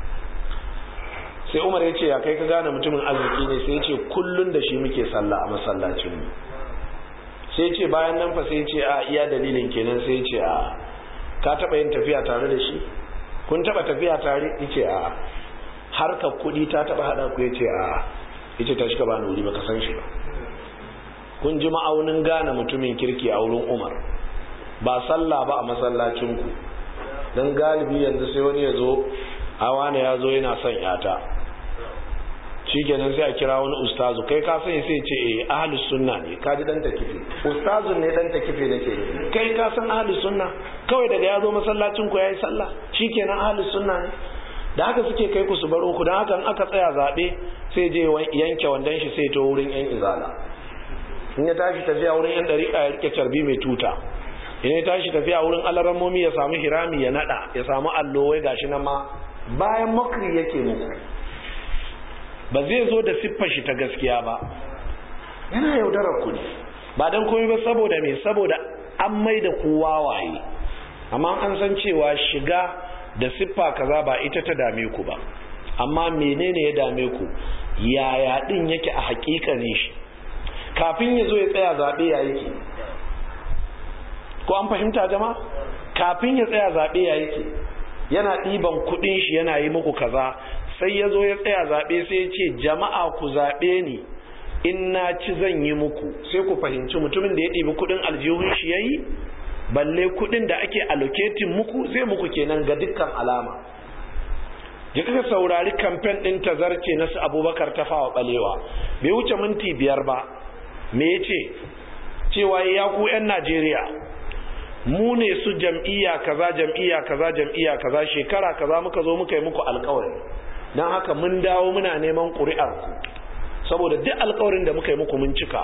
sai umar ya ce ya kai ka gane mutumin arziki ne sai ya ce kullun da shi muke sallah a masallacin mu sai ya ce bayan nan fa sai ya ce a iya dalilin kenan sai ya ce a ka taba yin tafiya tare da shi kun taba tafiya tare ya ce a harkar kuɗi ta taba hada ku ya ce a ya ce ta shi ka bani wuri baka san shi ba kun ji ma'aunin gane mutumin kirki a wurin umar ba sallah ba a masallacin ku don galibi yanzu sai wani ya zo hawa ne ya zo yana son yata shi kenan sai a kira wani ustazu kai ka sani sai ce eh ahlus sunna ne ka ji dan takife ustazun ne dan takife nake kai ka san ahlus sunna kawai daga ya zo masallacin ku yayi sallah shikenan ahlus sunna ne da haka suke kai ku su baro ku dan haka in aka tsaya zabe sai je yanke wandan shi sai to wurin yan izala in ya tashi tafiya wurin yan dariƙa ya rike carbi mai tuta in ya tashi tafiya wurin alarammomi ya samu hirami ya nada ya samu allo wai gashi nan ma bayan makri yake muku ba zai zo da siffar shi ta gaskiya ba yana yaudarar ku ne ba don komai ba saboda me saboda an mai da ku wawaye amma an san cewa shiga da siffa kaza ba ita ta dame ku ba amma menene ya dame ku yaya din yake a hakika ne shi kafin ya zo ya tsaya zaɓe ya yake ko an fahimta jama kafin ya tsaya zaɓe ya yake yana ɗiban kuɗin shi yana yi muku kaza sai ya zo ya tsaya zaɓe sai ya ce jama'a ku zaɓe ni in na ci zan yi muku sai ku fahimci mutumin da ya ɗibi kuɗin aljihun shi ya yi balle kuɗin da ake allocating muku zai muku kenan ga dukkan alama ya kaka saurari kamfen ɗin tazarce na su abubakar tafawa ɓalewa bai wuce minti biyar ba me ya ce cewa ya ku 'yan najeriya mu ne su jam'iyya kaza jam'iyya kaza jam'iyya kaza shekara kaza muka zo muka yi muku alkawari don haka mun dawo muna neman ƙuri'ar ku saboda duk alkawarin da muka yi muku mun cika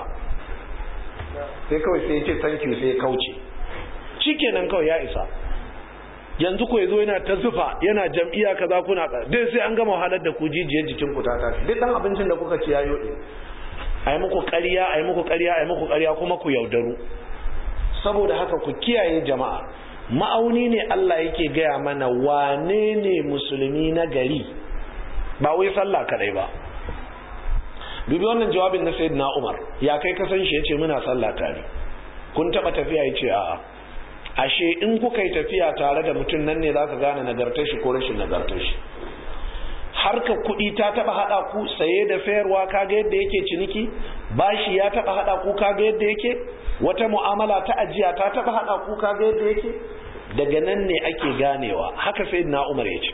sai kawai sai ya ce thank you sai ya kauce shikenan kawai ya isa yanzu ko yazo yana ta zufa yana jam'iyya kaza kuna dai sai an gama wahalar da ku jijiyar jikin ku ta tashi duk dan abincin da kuka ci ya yode ayi muku ƙarya ayi muku ƙarya ayi muku ƙarya kuma ku yaudaru saboda haka ku kiyaye jama'a ma'auni ne Allah yake gaya mana wane ne musulmi na gari ba wai sallah kadai ba dubi wannan jawabin na sayyidina Umar ya kai ka san shi yace muna sallah tare kun taba tafiya yace a'a ashe in kuka yi tafiya tare da mutum nan ne zaka gane nagartar shi ko rashin nagartar shi harka kuɗi ta taba hada ku saye da sayarwa kaga yadda yake ciniki bashi ya taba hada ku kaga yadda yake wata mu'amala ta ajiya ta taba hada ku kaga yadda yake daga nan ne ake ganewa haka sayyidina Umar yace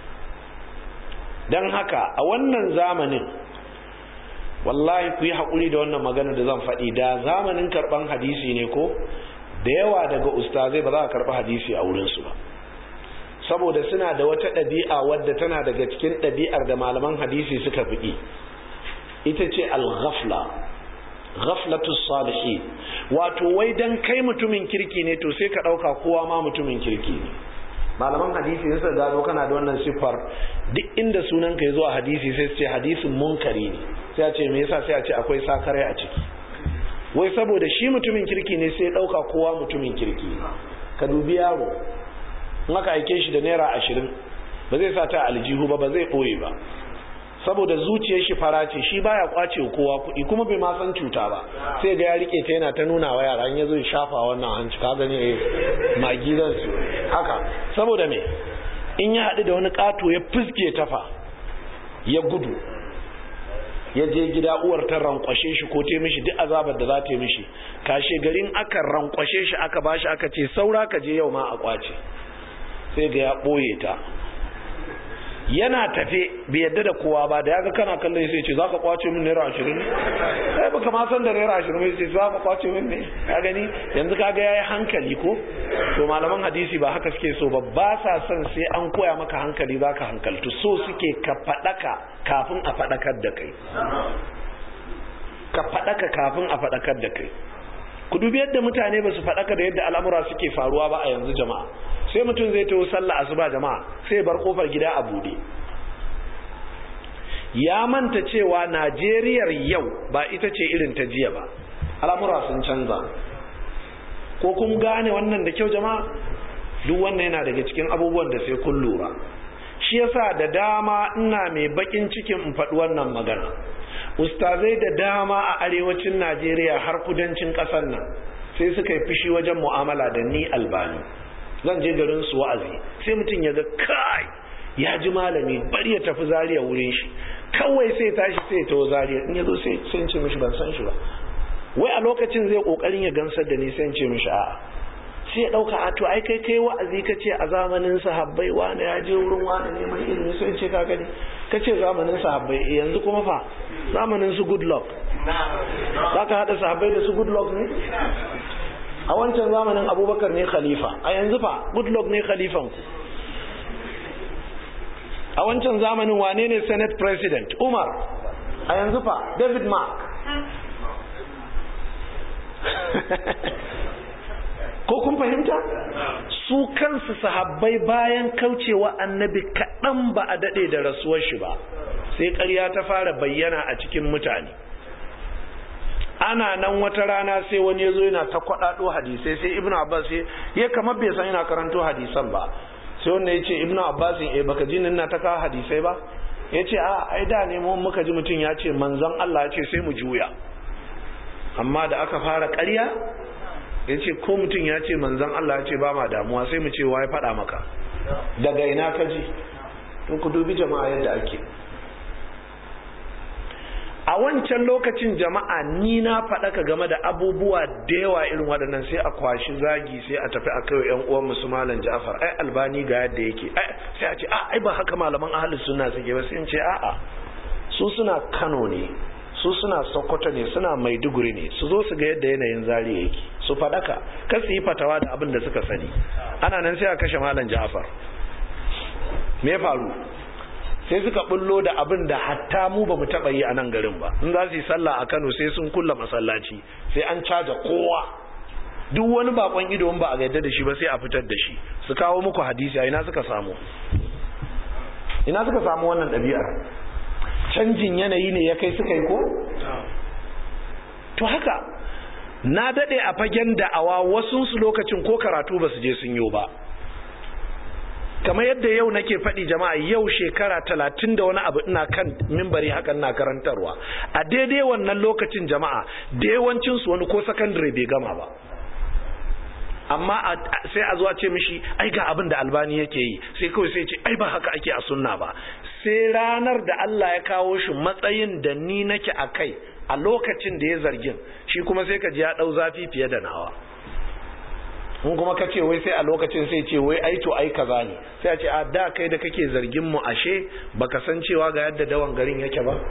dan haka a wannan zamanin wallahi ku yi haƙuri da wannan magana da zan faɗi da zamanin karɓan hadisi ne ko da yawa daga ustazai ba za a karɓi hadisi a wurinsu ba saboda suna da wata ɗabi'a wadda tana daga cikin ɗabi'ar da malaman hadisi suka fiɗi ita ce al-ghafla ghaflatu salihin wato wai dan kai mutumin kirki ne to sai ka ɗauka kowa ma mutumin kirki ne malaman hadisi sun sa gano kana da wannan siffar duk inda sunan ka zo a hadisi sai su ce hadisin munkari ne sai a ce me yasa sai a ce akwai sakare a ciki wai saboda shi mutumin kirki ne sai dauka kowa mutumin kirki ne ka dubi yaro in aka aike shi da naira ashirin ba zai sa ta aljihu ba ba zai boye ba saboda zuciyar shi fara ce shi baya kwace kowa kuɗi kuma bai ma san cuta ba sai ga ya rike ta yana ta nuna wa yara in yazo ya shafa wannan hanci ka gani eh magi zan su haka saboda me in ya haɗu da wani ƙato ya fuske tafa ya gudu ya je gida uwar ta rankwashe shi ko ta mishi duk azabar da za ta mishi kashe garin aka rankwashe shi aka bashi aka ce saura ka je yau ma a kwace sai ga ya ɓoye ta yana tafe bai yadda da kowa ba da yaga kana kallon sai ce zaka kwace min naira ashirin ne kai baka ma san da naira ashirin mai ce zaka kwace min ne ka gani yanzu kaga yayi hankali ko to malaman hadisi ba haka suke so ba ba sa son sai an koya maka hankali zaka hankaltu so suke ka fadaka kafin a fadakar da kai ka fadaka kafin a fadakar da kai ku dubi yadda mutane ba su fadaka da yadda al'amura suke faruwa ba a yanzu jama'a sai mutum zai taho sallah asuba jama'a sai bar kofar gida a bude ya manta cewa Najeriyar yau ba ita ce irin ta jiya ba al'amura sun canza ko kun gane wannan da kyau jama'a duk wannan yana daga cikin abubuwan da sai kun lura shi yasa da dama ina mai bakin cikin in faɗi wannan magana ustazai da dama a arewacin Najeriya har kudancin ƙasar nan sai suka yi fushi wajen mu'amala da ni albani zan je garin su wa'azi sai mutum ya ga kai ya ji malami bari ya tafi zariya wurin shi kawai sai tashi sai ta zariya in ya zo sai sai ce mishi ban san shi ba wai a lokacin zai kokarin ya gansar da ni sai ce mishi a'a sai ya dauka a to ai kai kai wa'azi ka ce a zamanin sahabbai wani ya je wurin wani neman ilimi sai ce ka gani ka ce zamanin sahabbai yanzu kuma fa zamanin su good luck za ka haɗa sahabbai da su good luck ne a wancan zamanin abubakar ne khalifa a yanzu fa good luck ne khalifan ku a wancan zamanin wane ne senate president umar a yanzu fa david mark ko kun fahimta su kansu sahabbai bayan kaucewa annabi kaɗan ba a daɗe da rasuwar shi ba sai ƙarya ta fara bayyana a cikin mutane ana nan wata rana sai wani ya zo yana ta kwaɗaɗo hadisai sai ibnu abbas ya kamar bai san yana karanto hadisan ba sai wanda ya ce ibnu abbas eh baka ji na ta kawo hadisai ba ya ce a ai da ne mu muka ji mutum ya ce manzon Allah ya ce sai mu juya amma da aka fara ƙarya ya ce ko mutum ya ce manzon Allah ya ce ba ma damuwa sai mu ce wa ya faɗa maka daga ina ka ji to ku dubi jama'a yadda ake a wancan lokacin jama'a ni na faɗaka game da abubuwa da yawa irin waɗannan sai a kwashi zagi sai a tafi a kai yan uwan musu malam Ja'far ai albani ga yadda yake sai a ce a ai ba haka malaman ahlus sunna suke ba sai in ce a'a su suna Kano ne su suna Sokoto ne suna Maiduguri ne su zo su ga yadda yanayin zari yake su faɗaka kar su yi fatawa da abin da suka sani ana nan sai a kashe malam Ja'far me faru sai suka bullo da abin da hatta mu ba mu taɓa yi a nan garin ba in za su yi sallah a kano sai sun kulla masallaci sai an caja kowa duk wani bakon ido ba a gaida da shi ba sai a fitar da shi su kawo muku hadisi a ina suka samu ina suka samu wannan ɗabi'ar canjin yanayi ne ya kai suka yi ko to haka na daɗe a fagen da'awa wasu su lokacin ko karatu ba su je sun yi ba kamar yadda yau nake faɗi jama'a yau shekara talatin da wani abu ina kan mimbari hakan na karantarwa a daidai wannan lokacin jama'a da yawancinsu wani ko sakandare bai gama ba amma sai a zuwa ce mishi ai ga abin da albani yake yi sai kawai sai ce ai ba haka ake a sunna ba sai ranar da Allah ya kawo shi matsayin da ni nake a kai a lokacin da ya zargin shi kuma sai ka ji ya ɗau zafi fiye da nawa in kuma ka ce wai sai a lokacin sai ce wai ai to ai kaza ne sai a ce a da kai da kake zargin mu ashe baka san cewa ga yadda dawan garin yake ba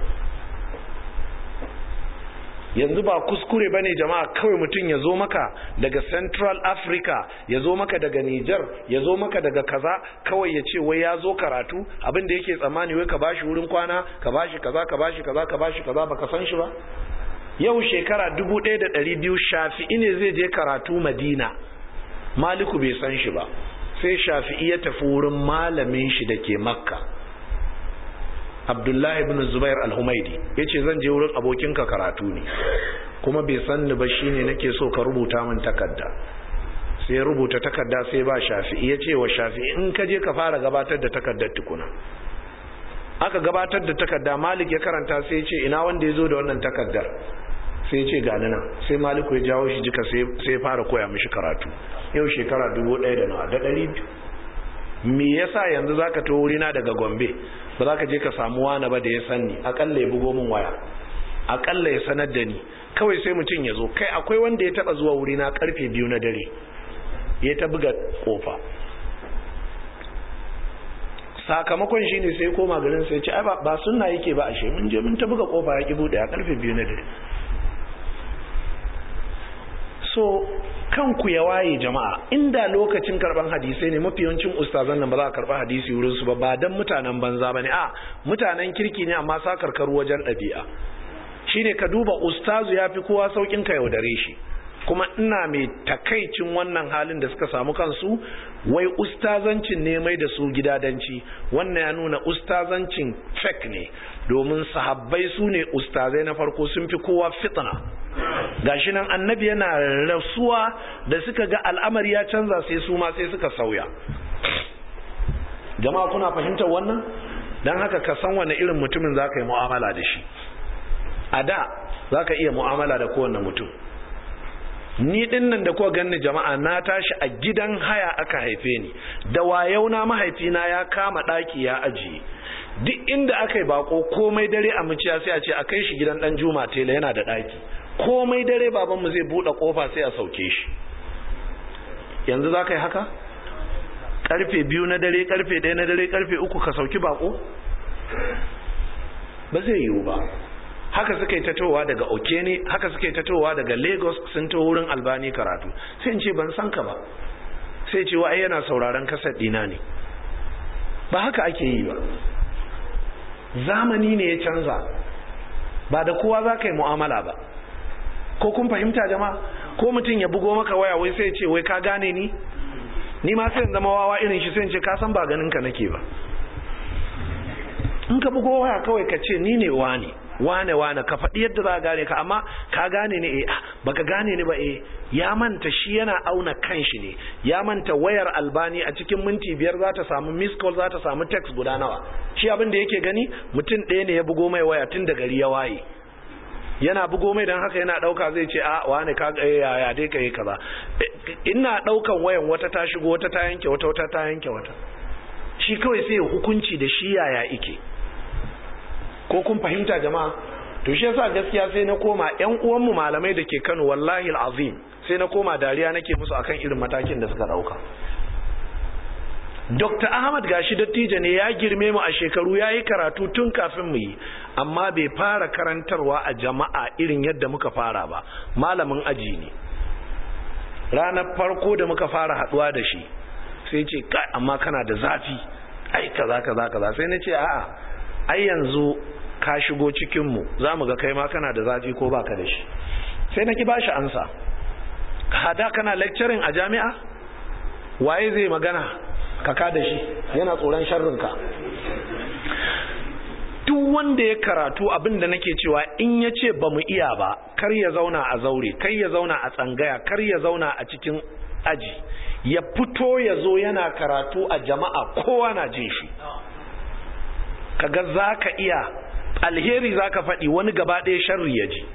yanzu ba kuskure bane jama'a kawai mutum ya zo maka daga Central Africa ya zo maka daga Niger ya zo maka daga kaza kawai ya ce wai ya zo karatu abin da yake tsammani wai ka bashi wurin kwana ka bashi kaza ka bashi kaza ka bashi kaza baka san shi ba yau shekara 1200 shafi'i ne zai je karatu Madina maliku bai san shi ba sai shafi'i ya tafi wurin malamin shi da ke makka abdullahi ibn zubair al-humaidi ya ce zan je wurin abokinka karatu ne kuma bai san ni ba shine nake so ka rubuta min takarda sai ya rubuta takarda sai ba shafi'i ya ce wa shafi'i in ka je ka fara gabatar da takardar tukuna aka gabatar da takarda malik ya karanta sai ya ce ina wanda ya zo da wannan takardar sai ce gani nan sai maliku ya jawo shi jika sai ya fara koya mishi karatu yau shekara dubu ɗaya da nawa da ɗari biyu me yasa yanzu zaka to wurina daga gombe ba za ka je ka samu wani ba da ya sanni akalla ya bugo min waya akalla ya sanar da ni kawai sai mutum ya zo kai akwai wanda ya taba zuwa wurina karfe biyu na dare ya ta buga kofa sakamakon shi ne sai koma garin sai ce ba sunna yake ba ashe mun je mun ta buga kofa ya ki bude a karfe biyu na dare so kanku ya waye jama'a inda lokacin karban hadisai ne mafi yawancin ustazan nan ba za a karba hadisi wurin su ba ba dan mutanen banza bane a mutanen kirki ne amma sa karkaru wajen ɗabi'a shine ka duba ustazu ya fi kowa saukin ka yaudare shi kuma ina mai takaicin wannan halin da suka samu kansu wai ustazancin ne mai da su gidadanci wannan ya nuna ustazancin fake ne domin sahabbai su ne ustazai na farko sun fi kowa fitna gashi nan annabi yana rasuwa da suka ga al'amari ya canza sai su ma sai suka sauya jama'a kuna fahimtar wannan don haka ka san wani irin mutumin za ka yi mu'amala da shi a da za ka iya mu'amala da kowane mutum ni din nan da kuwa ganni jama'a na tashi a gidan haya aka haife ni da wayau na mahaifina ya kama ɗaki ya ajiye duk inda aka yi bako komai dare a muciya sai a ce a kai shi gidan dan juma tela yana da ɗaki komai dare babanmu zai buɗe ƙofa sai a sauke shi yanzu za ka yi haka ƙarfe biyu na dare ƙarfe ɗaya na dare ƙarfe uku ka sauki bako ba zai yiwu ba haka suka yi tatowa daga okene haka suka yi tatowa daga lagos sun to wurin albani karatu sai in ce ban san ka ba sai ce wa yana sauraron kasar ɗina ne ba haka ake yi ba zamani ne ya canza ba da kowa za ka yi mu'amala ba ko kun fahimta jama'a ko mutum ya bugo maka waya wai sai ce wai ka gane ni ni ma sai zama wawa irin shi sai ce ka san ba ganin ka nake ba in ka bugo waya kawai ka ce ni ne wani wane wane ka faɗi yadda za a gane ka amma ka gane ne eh baka gane ni ba eh ya manta shi yana auna kanshi ne ya manta wayar albani a cikin minti biyar za ta samu miss call za ta samu text guda nawa shi abin da yake gani mutum ɗaya ne ya bugo mai waya tun da gari ya waye yana bugo mai don haka yana ɗauka zai ce a wane ka ga ya ya dai ka yi kaza ina ɗaukan wayan wata ta shigo wata ta yanke wata wata ta yanke wata shi kawai sai hukunci da shi yaya ike ko kun fahimta jama'a to shi yasa gaskiya sai na koma ƴan uwanmu malamai da ke Kano wallahi alazim sai na koma dariya nake musu akan irin matakin da suka dauka Dr. Ahmad gashi dattijo ne ya girme mu a shekaru ya yi karatu tun kafin mu yi amma bai fara karantarwa a jama'a irin yadda muka fara ba malamin aji ne ranar farko da muka fara haduwa da shi sai ce kai amma kana da zafi ai kaza kaza kaza sai na ce a'a ai yanzu ka shigo cikinmu za mu ga kai ma kana da zafi ko baka da shi sai na ki ba shi ansa hada kana lecturing a jami'a waye zai magana ka ka da shi yana tsoron sharrinka duk wanda ya karatu abin da nake cewa in ya ce ba mu iya ba kar ya zauna a zaure kar ya zauna a tsangaya kar ya zauna a cikin aji ya fito ya zo yana karatu a jama'a kowa na jin shi kaga za ka iya alheri za ka faɗi wani gaba ɗaya sharri ya ji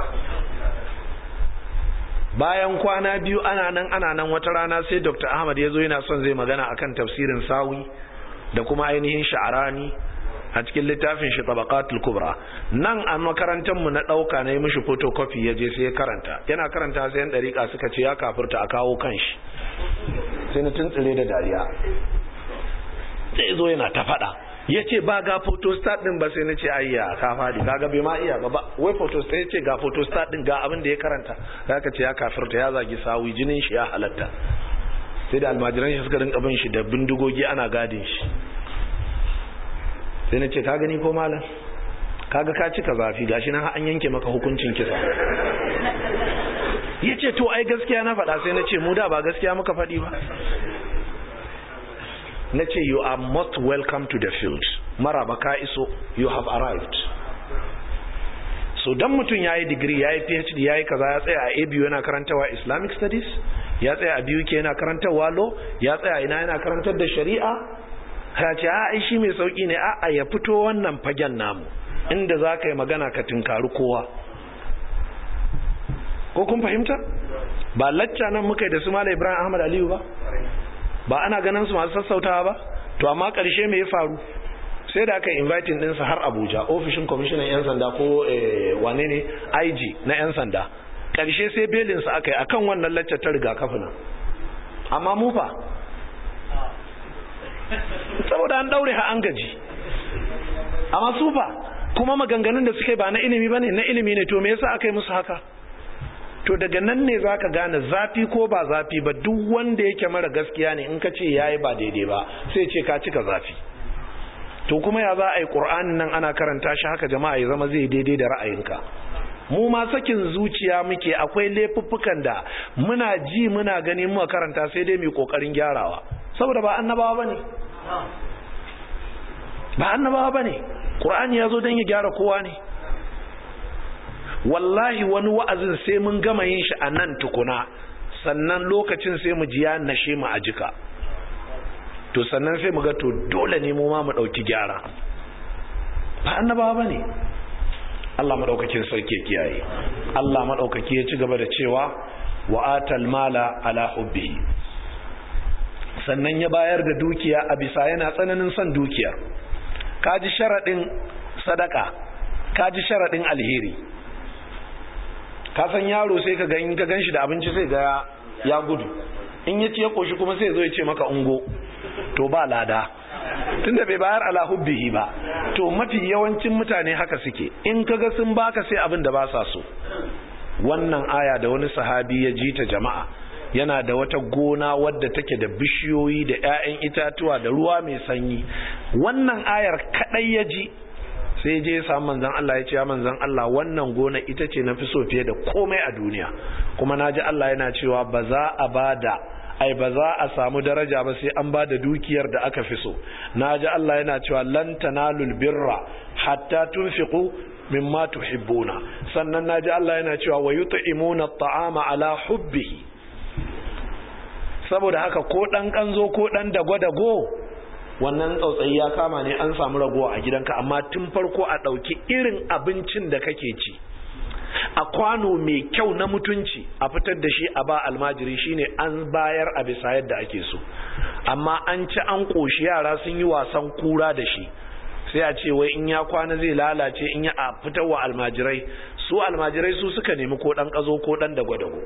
bayan kwana biyu ana nan ana nan wata rana sai dr ahmad ya zo yana son zai magana akan tafsirin sawi da kuma ainihin sha'arani a cikin littafin shi tabaqatul kubra nan a makarantar mu na dauka na yi mishi photocopy ya je sai ya karanta yana karanta sai yan dariƙa suka ce ya kafirta a kawo kanshi sai na tuntsire da dariya sai zo yana ta faɗa ya ce ba ga photostat din ba sai na ce ayya ka faɗi kaga bai ma iya ba wai photostat ya ce ga photostat din ga abin da ya karanta za ka ce ya kafirta ya zagi sawi jinin shi ya halatta sai da almajiran shi suka rinka bin shi da bindigogi ana gadin shi sai na ce ka gani ko malam kaga ka cika zafi gashi nan an yanke maka hukuncin kisa ya ce to ai gaskiya na faɗa sai na ce mu da ba gaskiya muka faɗi ba na ce you are most welcome to the field maraba ka iso you have arrived so dan mutum ya yi digiri ya yi phd ya yi kaza ya tsaya a abu yana karantawa islamic studies ya tsaya a biyu ke yana karantarwa law ya tsaya ina yana karantar da shari'a ya ce a shi mai sauki ne a ya fito wannan fagen namu inda za ka yi magana ka tunkari kowa ko kun fahimta ba lacca nan muka yi da su mala ibrahim ahmad aliyu ba ba ana ganin su masu sassautawa ba to amma ƙarshe me ya faru sai da aka inviting ɗinsa har abuja ofishin kwamishinan 'yan sanda ko wane ne ig na 'yan sanda ƙarshe sai belinsa aka yi akan wannan lacca ta rigakafi nan amma mu fa saboda an daure ha an gaji amma su fa kuma maganganun da suke ba na ilimi ba ne na ilimi ne to me yasa aka yi musu haka to daga nan ne zaka gane zafi ko ba zafi ba duk wanda yake mara gaskiya ne in ka ce yayi ba daidai ba sai ce ka cika zafi to kuma ya za a yi qur'anin nan ana karanta shi haka jama'a ya zama zai daidai da ra'ayinka mu ma sakin zuciya muke akwai laifuffukan da muna ji muna gani muka karanta sai dai mu kokarin gyarawa saboda ba annabawa bane ba annabawa bane qur'ani ya zo don ya gyara kowa ne wallahi wani wa'azin sai mun gama yin shi a nan tukuna sannan lokacin sai mu ji ya nashe mu a jika to sannan sai mu ga to dole ne mu ma mu dauki gyara ba annabawa bane Allah madaukakin sarki kiyaye Allah madaukaki ya ci gaba da cewa wa atal mala ala hubbihi sannan ya bayar da dukiya a bisa yana tsananin son dukiyar kaji sharadin sadaka kaji sharadin alheri ka san yaro sai ka gan ka ganshi da abinci sai ga ya gudu in ya ci ya koshi kuma sai zo ya ce maka ungo to ba lada tunda bai bayar ala hubbihi ba to mafi yawancin mutane haka suke in kaga sun baka sai abin da ba sa so wannan aya da wani sahabi ya ji ta jama'a yana da wata gona wadda take da bishiyoyi da 'ya'yan itatuwa da ruwa mai sanyi wannan ayar kadai ya ji sai je ya samu manzan Allah ya ce ya manzan Allah wannan gona ita ce na fi so fiye da komai a duniya kuma na ji Allah yana cewa ba za a ba da ai ba za a samu daraja ba sai an ba da dukiyar da aka fi so na ji Allah yana cewa lan tanalul birra hatta tunfiqu mimma tuhibbuna sannan na ji Allah yana cewa wa yut'imuna at'ama ala hubbihi saboda haka ko dan kanzo ko dan dago-dago wannan tsautsayi ya kama ne an samu ragowa a gidanka amma tun farko a ɗauki irin abincin da kake ci a kwano mai kyau na mutunci a fitar da shi a ba almajiri shine an bayar a bisa yadda ake so amma an ci an ƙoshi yara sun yi wasan kura da shi sai a ce wai in ya kwana zai lalace in ya a fitar wa almajirai su almajirai su suka nemi ko ɗan ƙazo ko ɗan dago-dago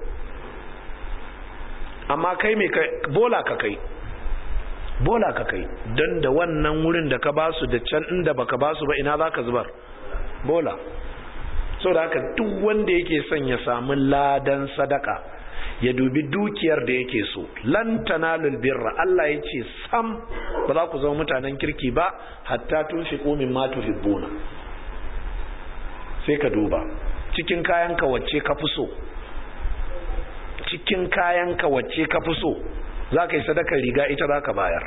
amma kai mai bola ka kai bola ka kai don da wannan wurin da ka basu da can inda baka basu ba ina za ka zubar bola so da haka duk wanda yake son ya samu ladan sadaka ya dubi dukiyar da yake so lan tanalul birra Allah ya ce sam ba za ku zama mutanen kirki ba hatta tunfiqu mimma tuhibbuna sai ka duba cikin kayanka wacce ka fi so cikin kayanka wacce ka fi so za ka yi sadakar riga ita za ka bayar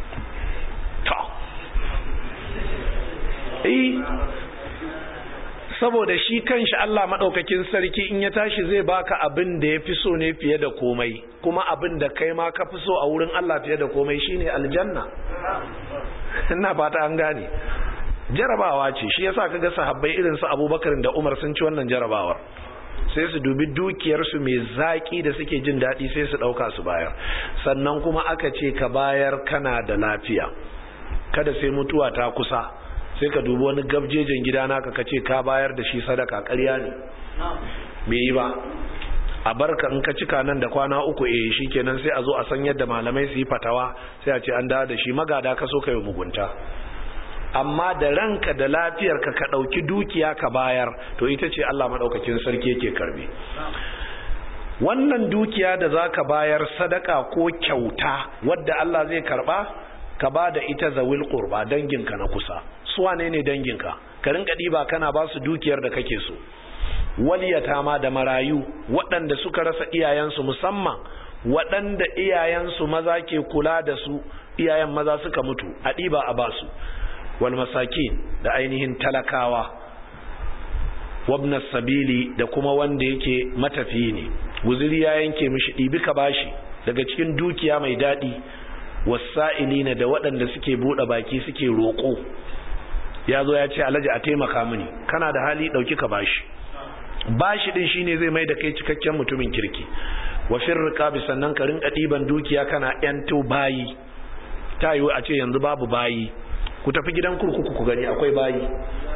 ta saboda shi kanshi Allah maɗaukakin sarki in ya tashi zai baka abin da ya fi so ne fiye da komai kuma abin da kai ma ka fi so a wurin Allah fiye da komai shine aljanna ina fata an gane jarabawa ce shi yasa kaga sahabbai irin su Abubakar da Umar sun ci wannan jarabawar sai su dubi dukiyarsu mai zaƙi da suke jin daɗi sai su ɗauka su bayar sannan kuma aka ce ka bayar kana da lafiya kada sai mutuwa ta kusa sai ka dubi wani gabjejen gida naka ka ce ka bayar da shi sadaka ƙarya ne bai yi ba a barka in ka cika nan da kwana uku eh shi kenan sai a zo a san yadda malamai su yi fatawa sai a ce an dawo da shi magada ka so ka yi mugunta amma da ranka da lafiyarka ka ɗauki dukiya ka bayar to ita ce Allah maɗaukakin sarki yake karbe wannan dukiya da za ka bayar sadaka ko kyauta wadda Allah zai karba ka ba da ita zawil qurba danginka na kusa su wane ne danginka ka rinka ɗiba kana ba su dukiyar da kake so waliyata ma da marayu waɗanda suka rasa iyayensu musamman waɗanda iyayensu maza ke kula da su iyayen maza suka mutu a ɗiba a basu wal masakin da ainihin talakawa wabna sabili da kuma wanda yake matafiyi ne guziri ya yanke mishi ɗibi ka bashi daga cikin dukiya mai daɗi wasa'ilina da waɗanda suke buɗe baki suke roƙo ya zo ya ce alhaji a taimaka mini kana da hali ɗauki ka bashi bashi ɗin shine zai mai da kai cikakken mutumin kirki wa firriqa bi sannan ka rinka ɗiban dukiya kana yanto bayi ta yiwu a ce yanzu babu bayi ku tafi gidan kurkuku ku gani akwai bayi